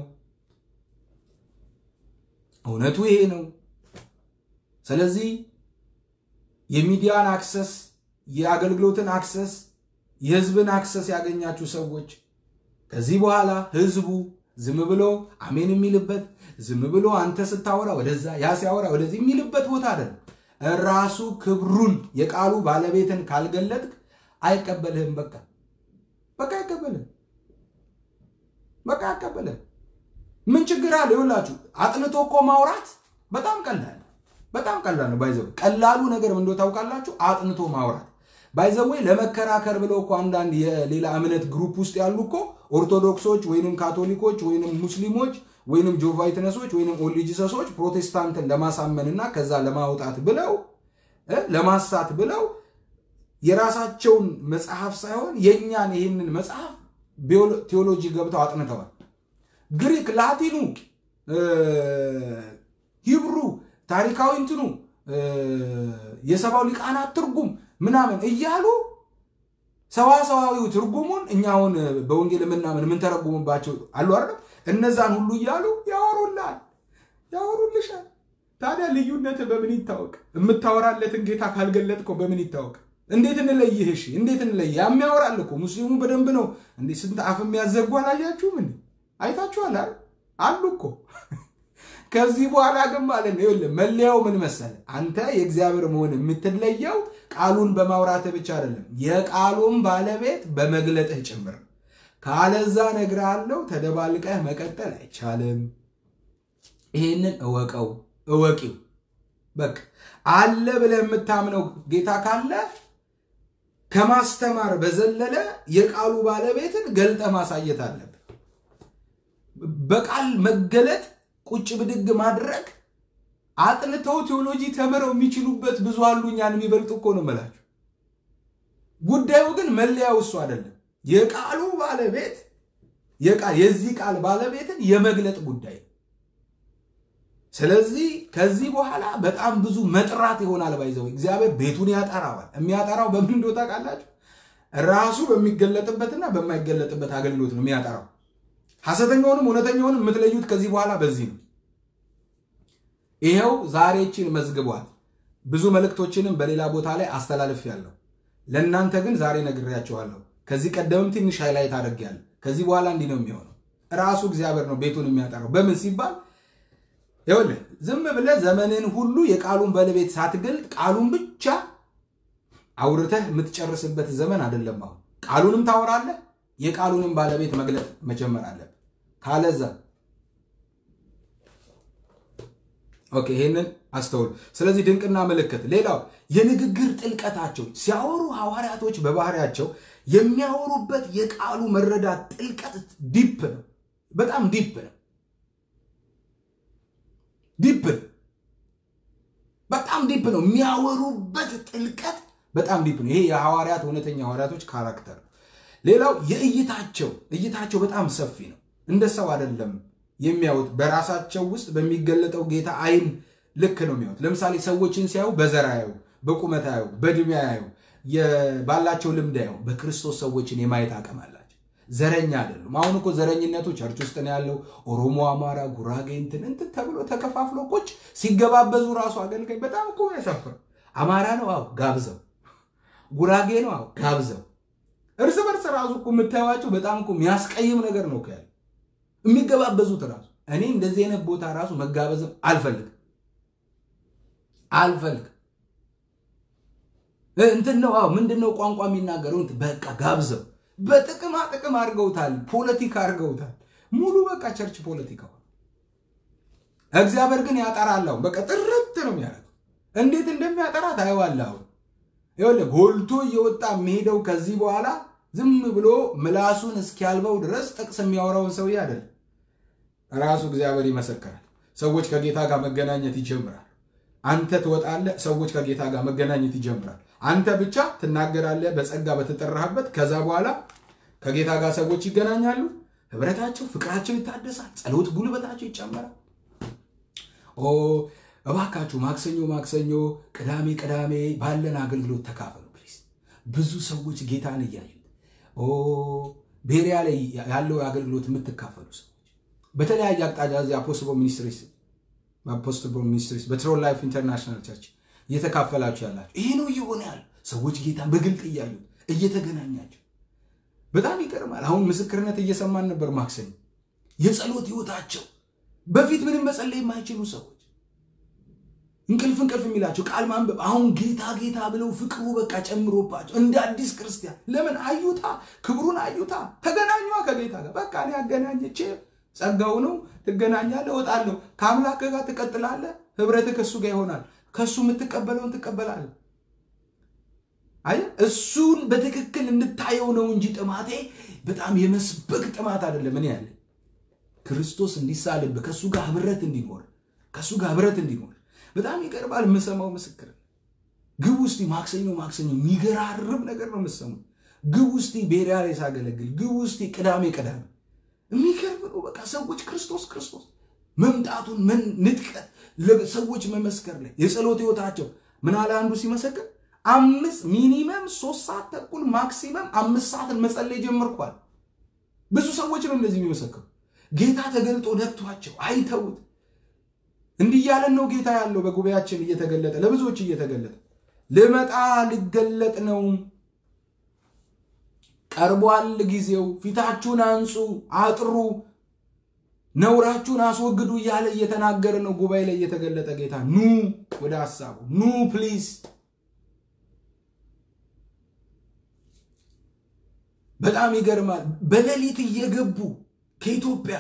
እውነቱ ይሄ ነው። ስለዚህ የሚዲያን አክሰስ፣ የአገልግሎትን አክሰስ፣ የህዝብን አክሰስ ያገኛችሁ ሰዎች ከዚህ በኋላ ህዝቡ ዝም ብሎ አሜን የሚልበት ዝም ብሎ አንተ ስታወራ ወደዛ ያ ሲያወራ ወደዚህ የሚልበት ቦታ አይደለም። ራሱ ክብሩን የቃሉ ባለቤትን ካልገለጥክ አይቀበልህም። በቃ በቃ አይቀበልህም። በቃ አይቀበልህም። ምን ችግር አለ? ይኸውላችሁ አጥንቶ እኮ ማውራት በጣም ቀላል በጣም ቀላል ነው። ባይዘው ቀላሉ ነገር ምን እንደው ታውቃላችሁ? አጥንቶ ማውራት ባይዘወይ ለመከራከር ብለው እኮ አንዳንድ የሌላ እምነት ግሩፕ ውስጥ ያሉ እኮ ኦርቶዶክሶች ወይንም ካቶሊኮች ወይንም ሙስሊሞች ወይንም ጆቫይትነሶች ወይንም ኦሊጂሰሶች ፕሮቴስታንትን ለማሳመንና ከዛ ለማውጣት ብለው ለማሳት ብለው የራሳቸውን መጽሐፍ ሳይሆን የእኛን ይህንን መጽሐፍ ቴዎሎጂ ገብተው አጥንተዋል። ግሪክ፣ ላቲኑ፣ ሂብሩ፣ ታሪካዊ እንትኑ የሰባው ሊቃናት ትርጉም ምናምን እያሉ ሰዋሰዋዊው ትርጉሙን እኛ አሁን በወንጌል የምናምን የምንተረጉምባቸው አሉ አይደል? እነዛን ሁሉ እያሉ ያወሩላል፣ ያወሩልሻል። ታዲያ ልዩነት በምን ይታወቅ? የምታወራለትን ጌታ ካልገለጥከው በምን ይታወቅ? እንዴት እንለይህ? እሺ እንዴት እንለይ? የሚያወራል እኮ ሙስሊሙ በደንብ ነው እንዴ! ስንት አፍ የሚያዘጉ አላያችሁም? እንዴ አይታችኋል አይደል? አሉ እኮ ከዚህ በኋላ ግን ማለት ነው ይኸውልህ፣ መለያው ምን መሰለ? አንተ የእግዚአብሔር መሆን የምትለየው ቃሉን በማውራትህ ብቻ አይደለም፣ የቃሉን ባለቤት በመግለጥህ ጭምር። ካለዛ እነግርሃለሁ፣ ተደባልቀህ መቀጠል አይቻልም። ይሄንን እወቀው፣ እወቂው። በቃ አለ ብለህ የምታምነው ጌታ ካለ ከማስተማር በዘለለ የቃሉ ባለቤትን ገልጠ ማሳየት አለብህ። በቃል መገለጥ ቁጭ ብድግ ማድረግ አጥንተው ቴዎሎጂ ተምረው የሚችሉበት ብዙ አሉ። እኛን የሚበልጡ እኮ ነው የምላችሁ። ጉዳዩ ግን መለያው እሱ አይደለም። የቃሉ ባለቤት የዚህ ቃል ባለቤትን የመግለጥ ጉዳይ ነው። ስለዚህ ከዚህ በኋላ በጣም ብዙ መጥራት ይሆናል። ባይዘው እግዚአብሔር ቤቱን ያጠራዋል። የሚያጠራው በምን እንደው ታውቃላችሁ? ራሱ በሚገለጥበትና በማይገለጥበት አገልግሎት ነው የሚያጠራው። ሐሰተኛውንም እውነተኛውንም የምትለዩት ከዚህ በኋላ በዚህ ነው። ይኸው ዛሬችን መዝግቧል። ብዙ መልእክቶችንም በሌላ ቦታ ላይ አስተላልፌያለሁ። ለእናንተ ግን ዛሬ ነግሬያቸዋለሁ። ከዚህ ቀደምም ትንሽ ሃይላይት አድርጌያለሁ። ከዚህ በኋላ እንዲህ ነው የሚሆነው። ራሱ እግዚአብሔር ነው ቤቱን የሚያጠራው። በምን ሲባል ይኸውልህ ዝም ብለህ ዘመንን ሁሉ የቃሉን ባለቤት ሳትገልጥ ቃሉን ብቻ አውርተህ የምትጨርስበት ዘመን አይደለም። አሁን ቃሉንም ታወራለህ፣ የቃሉንም ባለቤት መግለጥ መጀመር አለብህ። ካለዛ ኦኬ፣ ይሄንን አስተውል። ስለዚህ ድንቅና ምልክት፣ ሌላው የንግግር ጥልቀታቸው ሲያወሩ ሐዋርያቶች በባህሪያቸው የሚያወሩበት የቃሉ መረዳት ጥልቀት ዲፕ ነው፣ በጣም ዲፕ ነው። ዲፕ ነው፣ በጣም ዲፕ ነው። የሚያወሩበት ጥልቀት በጣም ዲፕ ነው። ይሄ የሐዋርያት እውነተኛ ሐዋርያቶች ካራክተር። ሌላው የእይታቸው እይታቸው በጣም ሰፊ ነው። እንደ ሰው አይደለም የሚያዩት በራሳቸው ውስጥ በሚገለጠው ጌታ አይን ልክ ነው የሚያዩት። ለምሳሌ ሰዎችን ሲያዩ በዘር አያዩ፣ በቁመት አያዩ፣ በእድሜ አያዩ፣ ባላቸው ልምድ አያዩ። በክርስቶስ ሰዎችን የማየት አቅም አላቸው። ዘረኛ አይደሉም። አሁን እኮ ዘረኝነቱ ቸርች ውስጥ ነው ያለው። ኦሮሞ፣ አማራ፣ ጉራጌ እንትን እንትን ተብሎ ተከፋፍሎ ቁጭ ሲገባበዙ ራሱ አገልጋይ በጣም እኮ ያሳፍር። አማራ ነው አዎ ጋብዘው፣ ጉራጌ ነው አዎ ጋብዘው። እርስ በርስ ራሱ እኮ የምታዩዋቸው በጣም እኮ የሚያስቀይም ነገር ነው ያለ የሚገባበዙት ራሱ እኔ እንደዚህ አይነት ቦታ ራሱ መጋበዝም አልፈልግም አልፈልግም። እንትን ነው አዎ ምንድን ነው ቋንቋ የሚናገረው በቃ ጋብዘው በጥቅማ ጥቅም አድርገውታል። ፖለቲካ አድርገውታል። ሙሉ በቃ ቸርች ፖለቲካ። እግዚአብሔር ግን ያጠራል። አሁን በቃ ጥርት ነው የሚያደርገው። እንዴት እንደሚያጠራ ታየዋለህ። አሁን ይኸውልህ ጎልቶ እየወጣ የሚሄደው ከዚህ በኋላ ዝም ብሎ ምላሱን እስኪያልበው ድረስ ጥቅስ የሚያወራውን ሰውዬ አይደለም። ራሱ እግዚአብሔር ይመሰክራል። ሰዎች ከጌታ ጋር መገናኘት ይጀምራል። አንተ ትወጣለህ፣ ሰዎች ከጌታ ጋር መገናኘት ይጀምራል። አንተ ብቻ ትናገራለህ በጸጋ በተጠራህበት። ከዛ በኋላ ከጌታ ጋር ሰዎች ይገናኛሉ። ህብረታቸው፣ ፍቅራቸው ይታደሳል። ጸሎት ጉልበታቸው ይጨመራል። ኦ እባካችሁ ማክሰኞ ማክሰኞ፣ ቅዳሜ ቅዳሜ ባለን አገልግሎት ተካፈሉ ፕሊዝ። ብዙ ሰዎች ጌታን እያዩት ቤሪያ ላይ ያለው አገልግሎት የምትካፈሉ ሰዎች በተለያየ አቅጣጫ እዚህ አፖስትል ሚኒስትሪስ አፖስትል ሚኒስትሪስ በትሮል ላይፍ ኢንተርናሽናል ቸርች እየተካፈላችሁ ያላችሁ ይሄ ነው እየሆነ ያለ ሰዎች ጌታን በግልጥ እያዩት እየተገናኛቸው በጣም ይገርማል። አሁን ምስክርነት እየሰማን ነበር ማክሰኞ የጸሎት ህይወታቸው በፊት ምንም መጸለይ የማይችሉ ሰዎች እንቅልፍ እንቅልፍ የሚላቸው ቃል ማንበብ አሁን ጌታ ጌታ ብለው ፍቅሩ በቃ ጨምሮባቸው እንደ አዲስ ክርስቲያን ለምን አዩታ፣ ክብሩን አዩታ፣ ተገናኟ ከጌታ ጋር በቃ እኔ አገናኘቼ ጸጋው ነው ትገናኛለህ፣ እወጣለሁ፣ ከአምላክ ጋር ትቀጥላለህ፣ ህብረትህ ከእሱ ጋር ይሆናል፣ ከእሱ የምትቀበለውን ትቀበላለህ። አይ እሱን በትክክል እንታየው ነው እንጂ ጥማቴ በጣም የመስበክ ጥማት አይደለም። እኔ ያለ ክርስቶስ እንዲሳልብህ ከእሱ ጋር ህብረት እንዲኖር ከእሱ ጋር ህብረት እንዲኖር በጣም ይቀርባል። የምሰማው ምስክር ግብ ውስጥ ማክሰኞ ማክሰኞ የሚገራርም ነገር ነው የምሰሙ። ግብ ውስጥ ቤሪያ ላይ ሳገለግል፣ ግብ ውስጥ ቅዳሜ ቅዳሜ የሚገርም ነው። በቃ ሰዎች ክርስቶስ ክርስቶስ መምጣቱን ምን ንጥቀት ለሰዎች መመስከር ላይ የጸሎት ህይወታቸው ምን አለ አንዱ ሲመሰክር አምስት ሚኒመም ሶስት ሰዓት ተኩል ማክሲመም አምስት ሰዓትን መጸለይ ጀመርኳል። ብዙ ሰዎች ነው እንደዚህ የሚመሰክሩ። ጌታ ተገልጦ ነክቷቸው አይተውት እንዲህ እያለን ነው ጌታ ያለው በጉባኤያችን እየተገለጠ ለብዙዎች እየተገለጠ ልመጣ ልገለጥ ነው፣ ቀርቧል ጊዜው፣ ፊታችሁን አንጹ፣ አጥሩ፣ ነውራችሁን አስወግዱ እያለ እየተናገረ ነው። ጉባኤ ላይ እየተገለጠ ጌታ ኑ ወደ ሀሳቡ ኑ ፕሊዝ በጣም ይገርማል። በሌሊት እየገቡ ከኢትዮጵያ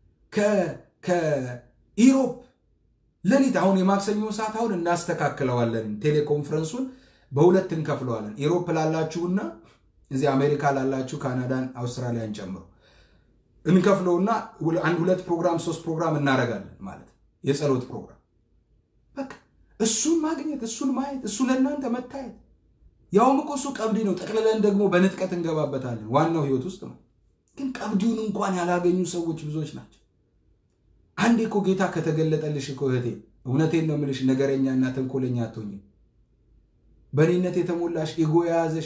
ከኢሮፕ ሌሊት አሁን የማክሰኞ ሰዓት አሁን እናስተካክለዋለን። ቴሌኮንፈረንሱን በሁለት እንከፍለዋለን። ኢሮፕ ላላችሁና እዚህ አሜሪካ ላላችሁ ካናዳን፣ አውስትራሊያን ጨምሮ እንከፍለውና አንድ ሁለት ፕሮግራም ሶስት ፕሮግራም እናደርጋለን ማለት የጸሎት ፕሮግራም በቃ እሱን ማግኘት እሱን ማየት እሱ ለእናንተ መታየት ያውም እኮ እሱ ቀብዲ ነው። ጠቅልለን ደግሞ በንጥቀት እንገባበታለን። ዋናው ህይወት ውስጥ ነው። ግን ቀብዲውን እንኳን ያላገኙ ሰዎች ብዙዎች ናቸው። አንዴ እኮ ጌታ ከተገለጠልሽ እኮ እህቴ፣ እውነቴን ነው የምልሽ፣ ነገረኛና ተንኮለኛ አትሆኝም። በእኔነት የተሞላሽ ኤጎ የያዘሽ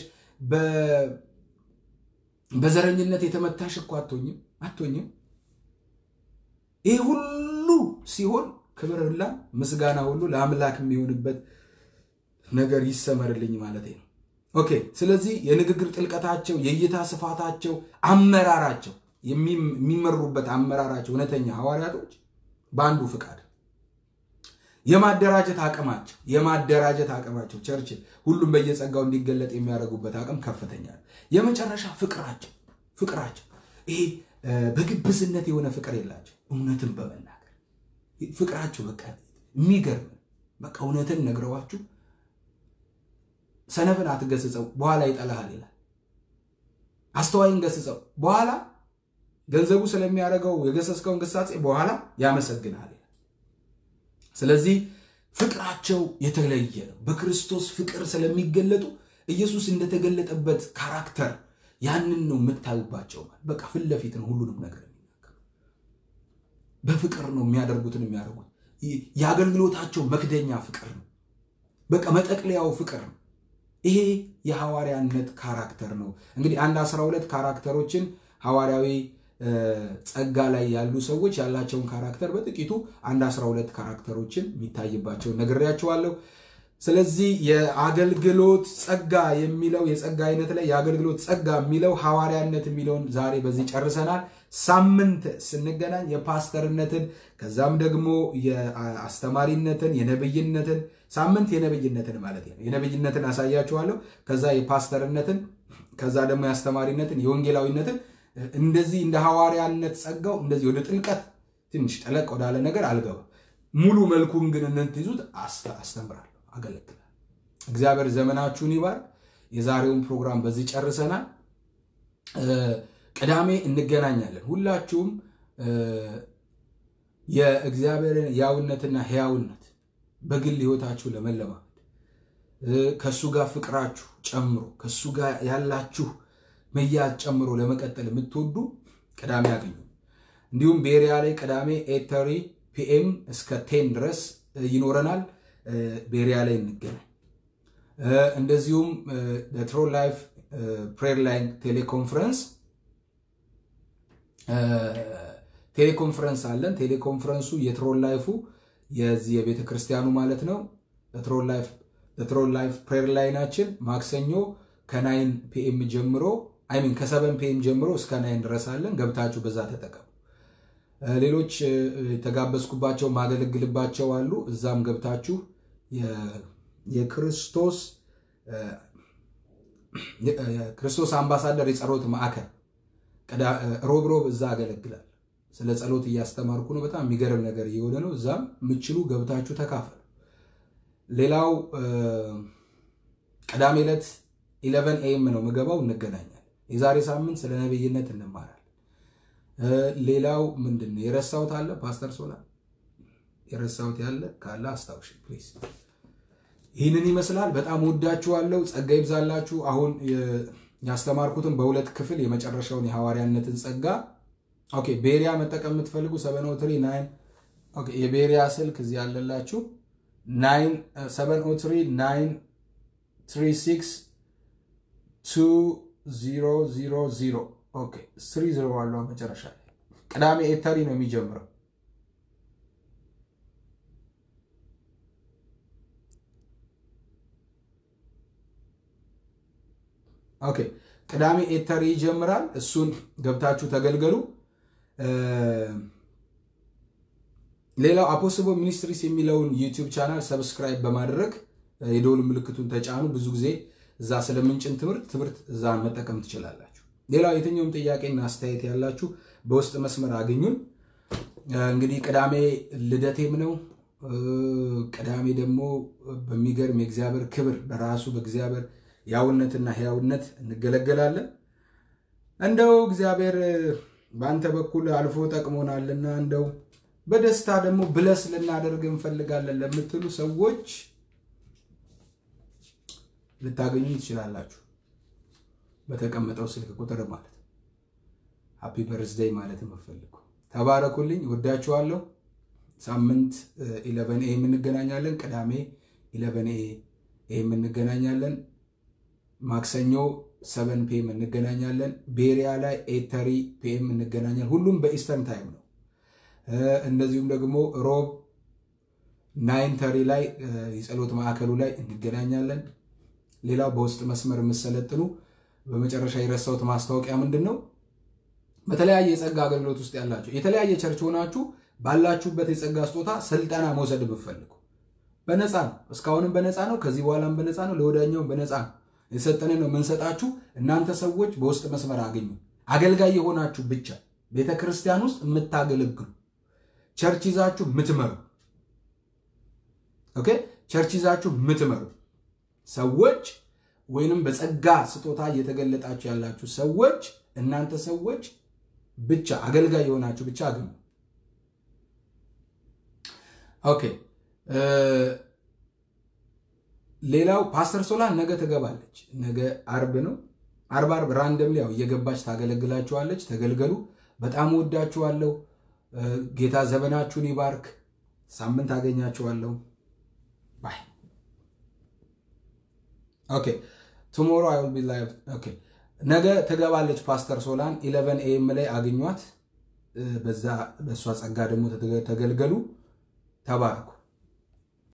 በዘረኝነት የተመታሽ እኮ አትሆኝም አትሆኝም። ይህ ሁሉ ሲሆን ክብር ሁላ ምስጋና ሁሉ ለአምላክ የሚሆንበት ነገር ይሰመርልኝ ማለት ነው። ኦኬ። ስለዚህ የንግግር ጥልቀታቸው፣ የእይታ ስፋታቸው፣ አመራራቸው የሚመሩበት አመራራቸው እውነተኛ ሐዋርያቶች በአንዱ ፍቃድ የማደራጀት አቅማቸው የማደራጀት አቅማቸው ቸርች ሁሉም በየጸጋው እንዲገለጥ የሚያደርጉበት አቅም ከፍተኛ ነው። የመጨረሻ ፍቅራቸው ፍቅራቸው ይሄ በግብዝነት የሆነ ፍቅር የላቸው እውነትን በመናገር ፍቅራቸው በቃ የሚገርም በቃ እውነትን ነግረዋችሁ ሰነፍን አትገስጸው በኋላ ይጠላሃል ይላል። አስተዋይን ገስጸው በኋላ ገንዘቡ ስለሚያደርገው የገሰስከውን ግሳጼ በኋላ ያመሰግናል ይላል። ስለዚህ ፍቅራቸው የተለየ ነው። በክርስቶስ ፍቅር ስለሚገለጡ ኢየሱስ እንደተገለጠበት ካራክተር ያንን ነው የምታዩባቸው። በቃ ፊት ለፊት ነው ሁሉንም ነገር የሚናገሩ በፍቅር ነው የሚያደርጉትን የሚያደርጉት። የአገልግሎታቸው መክደኛ ፍቅር ነው። በቃ መጠቅለያው ፍቅር ነው። ይሄ የሐዋርያነት ካራክተር ነው። እንግዲህ አንድ አስራ ሁለት ካራክተሮችን ሐዋርያዊ ጸጋ ላይ ያሉ ሰዎች ያላቸውን ካራክተር በጥቂቱ አንድ አስራ ሁለት ካራክተሮችን የሚታይባቸውን ነግሬያቸዋለሁ። ስለዚህ የአገልግሎት ጸጋ የሚለው የጸጋ አይነት ላይ የአገልግሎት ጸጋ የሚለው ሐዋርያነት የሚለውን ዛሬ በዚህ ጨርሰናል። ሳምንት ስንገናኝ የፓስተርነትን ከዛም ደግሞ የአስተማሪነትን የነብይነትን ሳምንት የነብይነትን ማለት ነው የነብይነትን አሳያችኋለሁ። ከዛ የፓስተርነትን ከዛ ደግሞ የአስተማሪነትን የወንጌላዊነትን እንደዚህ እንደ ሐዋርያነት ጸጋው እንደዚህ ወደ ጥልቀት ትንሽ ጠለቅ ወዳለ ነገር አልገባም። ሙሉ መልኩን ግን እንትይዙት አስተምራለሁ፣ አገለግላለሁ። እግዚአብሔር ዘመናችሁን ይባርክ። የዛሬውን ፕሮግራም በዚህ ጨርሰናል። ቅዳሜ እንገናኛለን። ሁላችሁም የእግዚአብሔርን ያውነትና ሕያውነት በግል ሕይወታችሁ ለመለማመድ ከእሱ ጋር ፍቅራችሁ ጨምሮ ከእሱ ጋር ያላችሁ መያዝ ጨምሮ ለመቀጠል የምትወዱ ቅዳሜ ያገኙ። እንዲሁም ቤሪያ ላይ ቅዳሜ ኤተሪ ፒኤም እስከ ቴን ድረስ ይኖረናል። ቤሪያ ላይ እንገናኝ። እንደዚሁም ትሮል ላይፍ ፕሬር ላይን ቴሌኮንፈረንስ ቴሌኮንፈረንስ አለን። ቴሌኮንፈረንሱ የትሮል ላይፉ የዚህ የቤተ ክርስቲያኑ ማለት ነው። ትሮል ላይፍ ፕሬር ላይናችን ማክሰኞ ከናይን ፒኤም ጀምሮ አይሚን ከሰበን ፒኤም ጀምሮ እስከ ናይን ድረስ አለን። ገብታችሁ በዛ ተጠቀሙ። ሌሎች የተጋበዝኩባቸው ማገለግልባቸው አሉ። እዛም ገብታችሁ የክርስቶስ ክርስቶስ አምባሳደር የጸሎት ማዕከል ሮብ ሮብ እዛ አገለግላል። ስለ ጸሎት እያስተማርኩ ነው። በጣም የሚገርም ነገር እየሆነ ነው። እዛም የምችሉ ገብታችሁ ተካፈሉ። ሌላው ቅዳሜ ዕለት ኢለቨን ኤም ነው ምገባው፣ እንገናኛለን። የዛሬ ሳምንት ስለ ነብይነት እንማራለን። ሌላው ምንድን ነው የረሳሁት አለ? ፓስተር ሶላ የረሳሁት ያለ ካለ አስታውሽ ፕሊዝ። ይህንን ይመስላል። በጣም ወዳችኋለሁ። ጸጋ ይብዛላችሁ። አሁን ያስተማርኩትን በሁለት ክፍል የመጨረሻውን የሐዋርያነትን ጸጋ ኦኬ። ቤሪያ መጠቀም የምትፈልጉ ሰቨን ኦ ትሪ ናይን ኦኬ። የቤሪያ ስልክ እዚህ ያለላችሁ ናይን ሰቨን ኦ ትሪ ናይን ትሪ ሲክስ ቱ ዚሮ ዚሮ ዚሮ ኦኬ። ስሪ ዚሮ ዋለ መጨረሻ ላይ ቅዳሜ ኤተሪ ነው የሚጀምረው። ኦኬ ቅዳሜ ኤተሪ ይጀምራል። እሱን ገብታችሁ ተገልገሉ። ሌላው አፖስቦ ሚኒስትሪስ የሚለውን ዩቲዩብ ቻናል ሰብስክራይብ በማድረግ የደውል ምልክቱን ተጫኑ። ብዙ ጊዜ እዛ ስለምንጭን ትምህርት ትምህርት እዛ መጠቀም ትችላላችሁ። ሌላው የትኛውም ጥያቄና አስተያየት ያላችሁ በውስጥ መስመር አግኙን። እንግዲህ ቅዳሜ ልደቴም ነው። ቅዳሜ ደግሞ በሚገርም የእግዚአብሔር ክብር በራሱ በእግዚአብሔር ያውነትና ሕያውነት እንገለገላለን። እንደው እግዚአብሔር በአንተ በኩል አልፎ ጠቅሞናልና እንደው በደስታ ደግሞ ብለስ ልናደርግ እንፈልጋለን ለምትሉ ሰዎች ልታገኙ ትችላላችሁ። በተቀመጠው ስልክ ቁጥር ማለት ሃፒ በርዝደይ ማለት የምፈልጉ ተባረኩልኝ። ወዳችኋለሁ። ሳምንት ኢለቨን ኤ የምንገናኛለን። ቅዳሜ ኢለቨን ኤ የምንገናኛለን። ማክሰኞ ሰቨን ፒኤም እንገናኛለን። ቤሪያ ላይ ኤተሪ ፒኤም እንገናኛለን። ሁሉም በኢስተርን ታይም ነው። እንደዚሁም ደግሞ ሮብ ናይን ተሪ ላይ የጸሎት ማዕከሉ ላይ እንገናኛለን። ሌላው በውስጥ መስመር የምሰለጥኑ በመጨረሻ የረሳሁት ማስታወቂያ ምንድን ነው? በተለያየ የጸጋ አገልግሎት ውስጥ ያላችሁ የተለያየ ቸርች ሆናችሁ ባላችሁበት የጸጋ ስጦታ ስልጠና መውሰድ የምትፈልጉ በነፃ ነው። እስካሁንም በነፃ ነው። ከዚህ በኋላም በነፃ ነው። ለወዳኛውም በነፃ ነው። የሰጠንን ነው የምንሰጣችሁ። እናንተ ሰዎች በውስጥ መስመር አገኙ። አገልጋይ የሆናችሁ ብቻ ቤተ ክርስቲያን ውስጥ የምታገለግሉ ቸርች ይዛችሁ ምትመሩ ኦኬ፣ ቸርች ይዛችሁ ምትመሩ ሰዎች ወይንም በጸጋ ስጦታ እየተገለጣችሁ ያላችሁ ሰዎች እናንተ ሰዎች ብቻ አገልጋይ የሆናችሁ ብቻ አግኙ። ኦኬ ሌላው ፓስተር ሶላን ነገ ትገባለች። ነገ አርብ ነው። አርብ አርብ ራንደም ያው እየገባች ታገለግላችኋለች። ተገልገሉ። በጣም ወዳችኋለሁ። ጌታ ዘመናችሁን ይባርክ። ሳምንት አገኛችኋለሁ። ባይ ኦኬ ቱሞሮ አይ ዊል ቢ ላይቭ ኦኬ ነገ ትገባለች ፓስተር ሶላን ኢለቨን ኤም ላይ አግኟት። በዛ በእሷ ጸጋ ደግሞ ተገልገሉ። ተባረኩ።